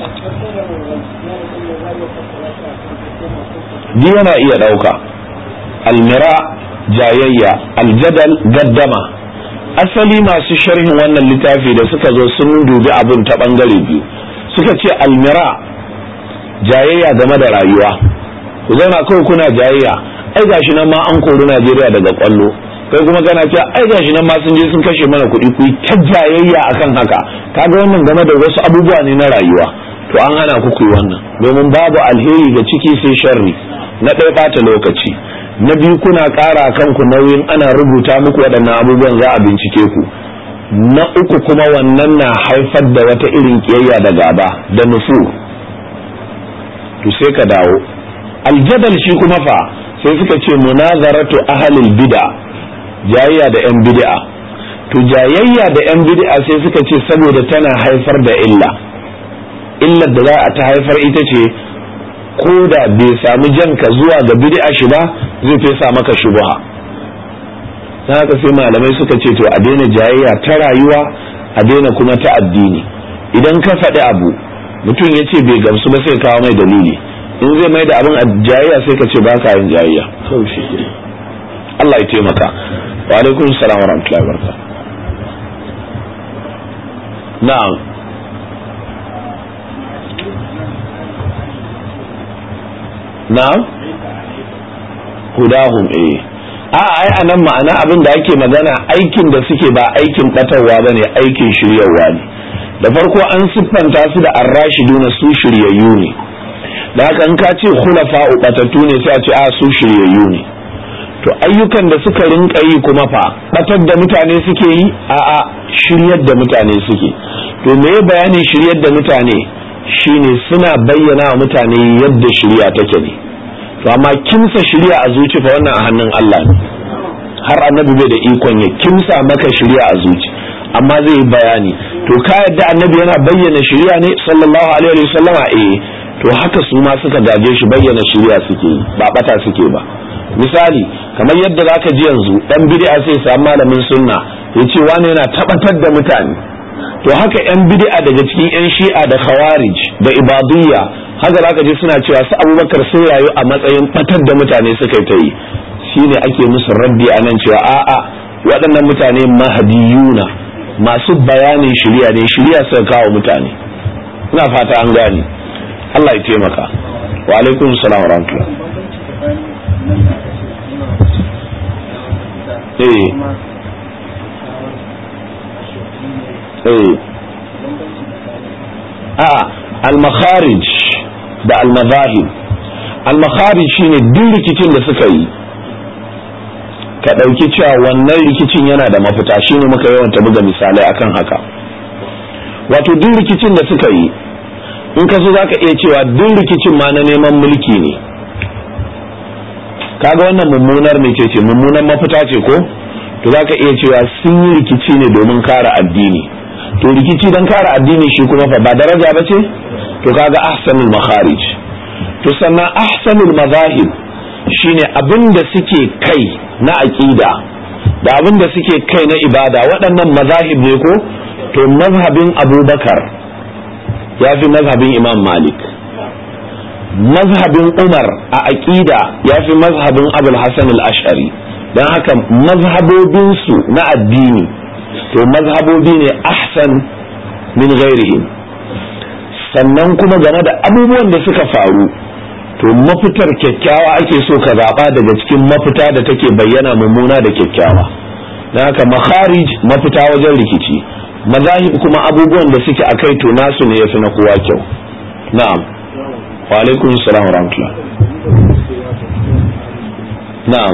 rahmatullah yana iya ɗauka almira jayayya aljadal gaddama asali masu sharhin wannan littafi da suka zo sun dubi abin ta bangare biyu suka ce almira jayayya game da rayuwa ku zauna kawai kuna jayayya ai gashi nan ma an kori Najeriya daga kwallo kai kuma kana cewa ai gashi nan ma sun je sun kashe mana kuɗi ku ta jayayya akan haka kaga wannan game da wasu abubuwa ne na rayuwa to an hana ku yi wannan domin babu alheri ga ciki sai sharri na ɗaya ɓata lokaci na biyu kuna ƙara kanku nauyin ana rubuta muku waɗannan abubuwan za a bincike ku na uku kuma wannan na haifar da wata irin ƙiyayya da gaba da nufu to sai ka dawo aljadal shi kuma fa sai suka ce munazaratu ahlil bid'a jayayya da yan bid'a to jayayya da yan bid'a sai suka ce saboda tana haifar da illa illar da za a ta haifar ita ce ko da bai sami janka zuwa ga bid'a shi ba zai fesa maka shubha dan haka sai malamai suka ce to a daina jayayya ta rayuwa a daina kuma ta addini idan ka faɗi abu mutum ya ce bai gamsu ba sai kawo mai dalili in zai mai da abin a jayayya sai ka ce ba ka yin jayayya Allah ya taimaka wa alaikum salam wa rahmatullahi wa barakatuh na'am na'am hudahum eh a ai anan ma'ana abin da ake magana aikin da suke ba aikin batarwa bane aikin shiryarwa ne da farko an siffanta su da arrashiduna su shiryayyu ne da haka in ka ce khulafa batattu ne sai a ce a su shiryayyu ne to ayyukan da suka rinka yi kuma fa batar da mutane suke yi a a shiryar da mutane suke to me bayanin shiryar da mutane shine suna bayyana wa mutane yadda shirya take ne to amma kimsa shirya a zuci fa wannan a hannun Allah ne har annabi bai da ikon ya kimsa maka shirya a zuci amma zai yi bayani to ka yadda annabi yana bayyana shirya ne sallallahu alaihi wa sallama eh to haka su ma suka gaje shi bayyana shirya suke yi ba bata suke ba misali kamar yadda zaka ji yanzu dan bid'a sai samu malamin sunna yace wani yana tabbatar da mutane to haka yan bid'a daga cikin yan shi'a da khawarij da ibadiyya haka zaka ji suna cewa su abubakar sun rayu a matsayin batar da mutane suka ta yi shine ake musu raddi a nan cewa a'a waɗannan mutane mahadiyuna masu bayanin shirya ne shirya suka kawo mutane ina fata an gane Allah ya taimaka wa alaikum salam wa rahmatullah eh eh a al-makharij da al-mazahib al-makharij shine duk rikicin da suka yi ka ɗauki cewa wannan rikicin yana da mafita shine muka yawanta buga misalai akan haka wato duk rikicin da suka yi in ka so zaka iya cewa duk rikicin ma na neman mulki ne kaga wannan mummunar ne ce mummunar mafita ce ko to zaka iya cewa sun yi rikici ne domin kare addini to rikici don kare addini shi kuma fa ba daraja ba ce to kaga ahsanul makharij to sannan ahsanul mazahib shine abin da suke kai na aqida da abin da suke kai na ibada waɗannan mazahib ne ko to mazhabin abubakar ya fi mazhabin imam malik mazhabin umar a aqida ya fi mazhabin abul hasan al-ash'ari don haka mazhabobinsu na addini to mazhabobi ne ahsan min ghairihim sannan kuma game da abubuwan da suka faru to mafitar kyakkyawa ake so ka zaɓa daga cikin mafita da take bayyana mummuna da kyakkyawa don haka makharij mafita wajen rikici mazahib kuma abubuwan da suke akai to nasu ne yafi na kowa kyau na'am wa alaikum salam wa rahmatullah na'am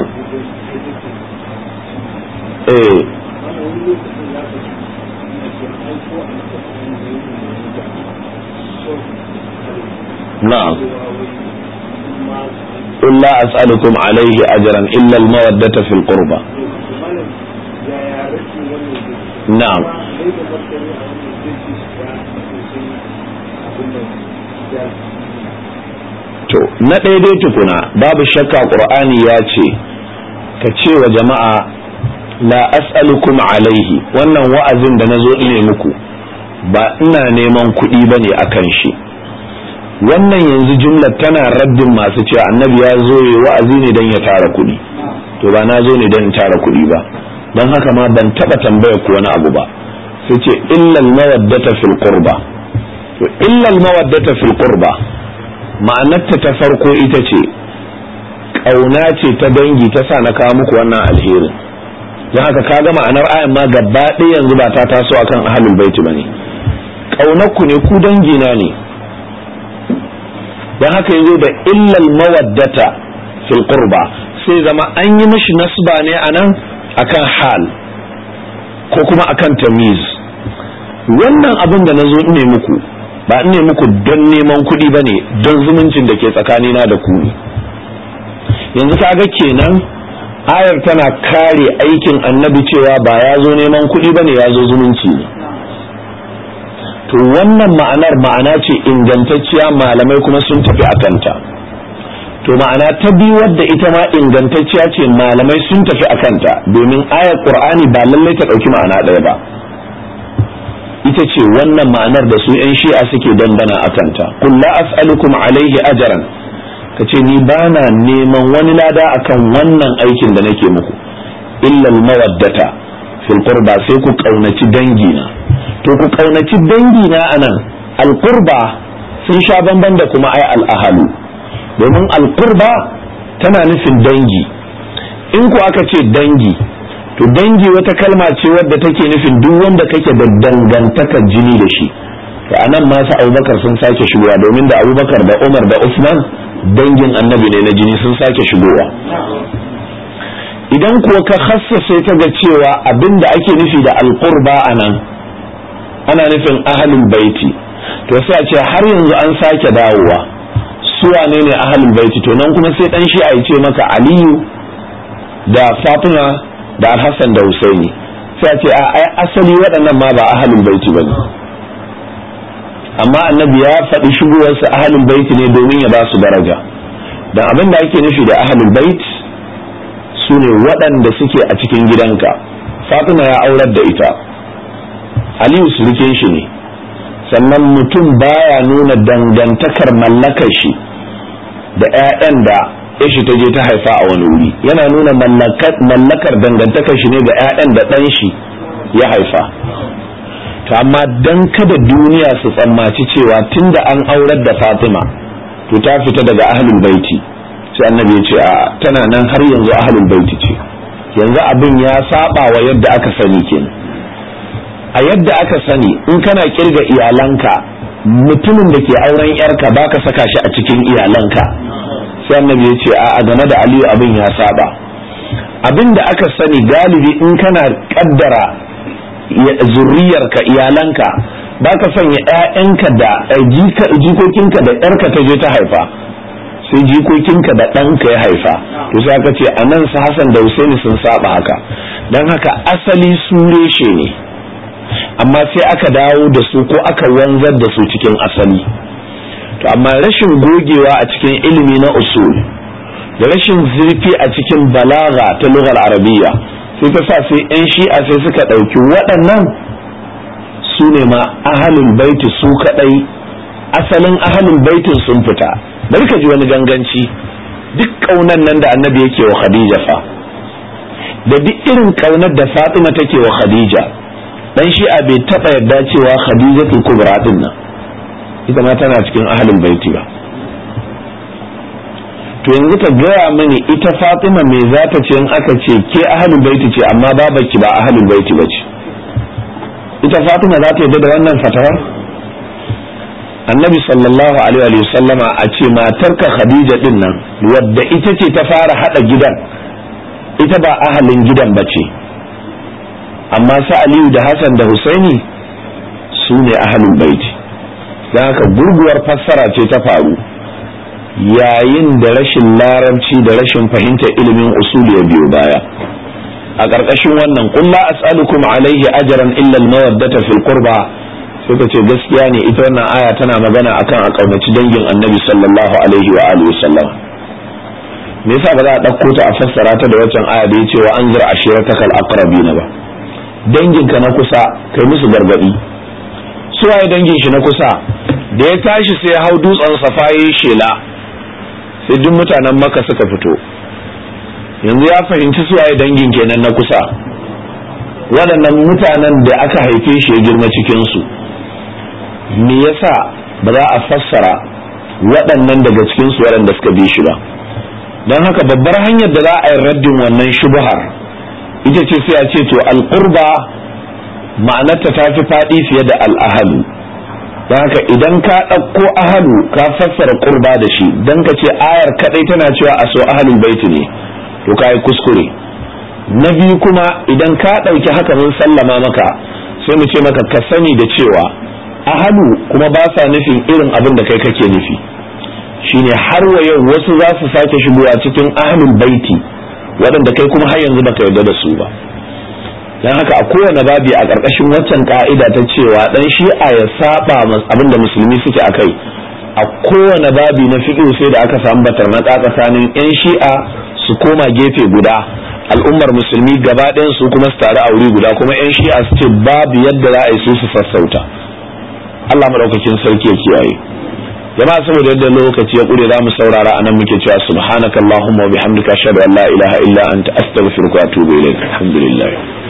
eh نعم قل لا أسألكم عليه أجرا إلا المودة في القربى نعم to na daidai tukuna babu shakka ƙur'ani ya ce ka ce wa jama'a la as'alukum alaihi wannan wa'azin da na zo ne muku ba ina neman kuɗi ba ne a kan shi wannan yanzu jumla tana raddin masu cewa annabi ya zo ya wa'azi ne don ya tara kuɗi to ba na zo ne don tara kuɗi ba don haka ma ban taɓa tambaya ku wani abu ba sai ce illal mawaddata fil qurba to illal mawaddata fil qurba ma'anarta ta farko ita ce ƙauna ce ta dangi ta sa na kawo muku wannan alherin don haka ka ga ma'anar ayan ma gaba ɗaya yanzu ba ta taso akan ahlul baiti bane ƙaunar ku ne ku dangina ne don haka yazo da illal mawaddata fil qurba sai zama an yi mishi nasba ne anan akan hal ko kuma akan tamiz wannan abin da nazo ne muku ba ne muku don neman kuɗi bane don zumuncin da ke tsakanina da ku yanzu kaga kenan ayar tana kare aikin annabi cewa ba ya zo neman kuɗi bane ya zo zumunci ne to wannan ma'anar ma'ana ce ingantacciya malamai kuma sun tafi a kanta to ma'ana ta biyu wadda ita ma ingantacciya ce malamai sun tafi a kanta domin ayar qur'ani ba lallai ta ɗauki ma'ana ɗaya ba ita ce wannan ma'anar da su 'yan shi'a suke dandana a kanta kulla as'alukum alaihi ajaran ka ce ni ba na neman wani lada akan wannan aikin da nake muku illal mawaddata fil qurba sai ku kaunaci dangina to ku kaunaci dangina anan alqurba sun sha bamban da kuma ai al'ahalu domin alqurba tana nufin dangi in ku aka ce dangi to dangi wata kalma ce wadda take nufin duk wanda kake da dangantakar jini da shi to anan ma su abubakar sun sake shigowa domin da abubakar da umar da usman dangin annabi ne na jini sun sake shigowa idan kuwa ka hassase ta ga cewa abinda ake nufi da alqurba anan ana nufin ahlul baiti to sai a ce har yanzu an sake dawowa su wane ne ahlul baiti to nan kuma sai dan shi a ce maka aliyu da fatima da alhassan da husaini sai a ce a ai asali waɗannan ma ba ahlul baiti bane amma annabi ya faɗi shigowarsa ahlul baiti ne domin ya ba su daraja dan abin da ake nufi da ahlul bait su ne waɗanda suke a cikin gidanka fatima ya aurar da ita aliyu surukin shi ne sannan mutum baya nuna dangantakar mallakar shi da 'ya'yan da shi ta je ta haifa a wani wuri yana nuna mallakar dangantakar shi ne ga 'ya'yan da ɗan shi ya haifa to amma dan kada duniya su tsammaci cewa tunda an aurar da fatima to ta fita daga ahlul baiti sai annabi ya ce a tana nan har yanzu ahlul baiti ce yanzu abin ya saba wa yadda aka sani kenan a yadda aka sani in kana kirga iyalanka mutumin da ke auren yarka baka saka shi a cikin iyalanka sai annabi ya ce a game da aliyu abin ya saba abin da aka sani galibi in kana kaddara zurriyarka iyalanka baka sanya 'ya'yanka da jikokinka da yarka ta je ta haifa sai jikokinka da ɗanka ya haifa to sai aka ce a nan su Hassan da Husaini sun saba haka don haka asali su reshe ne amma sai aka dawo da su ko aka wanzar da su cikin asali to amma rashin gogewa a cikin ilimi na usul da rashin zurfi a cikin balaga ta lugar arabiya sai ta sa sai 'yan shi'a sai suka ɗauki waɗannan su ne ma ahalin baiti su kaɗai asalin ahalin baitin sun fita bari ka ji wani ganganci duk ƙaunar nan da annabi yake wa khadija fa da duk irin ƙaunar da fatima take wa khadija dan shi'a bai taɓa yarda cewa khadijatul kubra din nan ita ma tana cikin ahalin baiti ba to yanzu ka gaya mini ita fatima me za ta ce in aka ce ke ahalin baiti ce amma babaki ba ahalin baiti ba ce ita fatima za ta yarda da wannan fatawar annabi sallallahu alaihi wa sallama a ce matarka khadija din nan wadda ita ce ta fara hada gidan ita ba ahalin gidan ba ce amma sa aliyu da hassan da husaini su ne ahalin baiti don haka gurguwar fassara ce ta faru yayin da rashin larabci da rashin fahimtar ilimin usul ya biyo baya a ƙarƙashin wannan kulla as'alukum alaihi ajran illa al-mawaddata fil qurba sai ka ce gaskiya ne ita wannan aya tana magana akan a kaunaci dangin annabi sallallahu alaihi wa alihi wasallam me yasa ba za a ɗauko ta a fassara ta da waccan aya da yace wa anzir ashiratakal aqrabina ba dangin ka na kusa kai musu gargadi su waye dangin shi na kusa da ya tashi sai ya hau dutsen safa yayi shela sai duk mutanen maka suka fito yanzu ya fahimci su waye dangin kenan na kusa waɗannan mutanen da aka haife shi ya girma cikinsu me yasa ba za a fassara waɗannan daga cikinsu waɗanda suka bi shi ba don haka babbar hanyar da za a yi raddin wannan shubhar ita ce sai a ce to alƙurba ma'anarta ta fi faɗi fiye da al'ahalu don haka idan ka ɗauko ahalu ka fassara ƙurba da shi don ka ce ayar kaɗai tana cewa a so ahalul baiti ne to ka yi kuskure na biyu kuma idan ka ɗauki haka mun sallama maka sai mu ce maka ka sani da cewa ahalu kuma ba sa nufin irin abin da kai kake nufi shine har wa yau wasu za su sake shigowa cikin ahalul baiti waɗanda kai kuma har yanzu baka yarda da su ba dan haka a kowane babi a ƙarƙashin waccan ka'ida ta cewa dan shi'a ya saba abin da musulmi suke akai a kowane babi na fiqh sai da aka samu batar na tsakanin yan shi'a su koma gefe guda al'ummar musulmi gaba ɗayan su kuma su taru a wuri guda kuma yan shi'a su ce babu yadda za a yi su su sassauta Allah madaukakin sarki ya kiyaye jama'a saboda yadda lokaci ya kure za mu saurara anan muke cewa subhanakallahumma wa bihamdika ashhadu an la ilaha illa anta astaghfiruka wa atubu ilaik alhamdulillah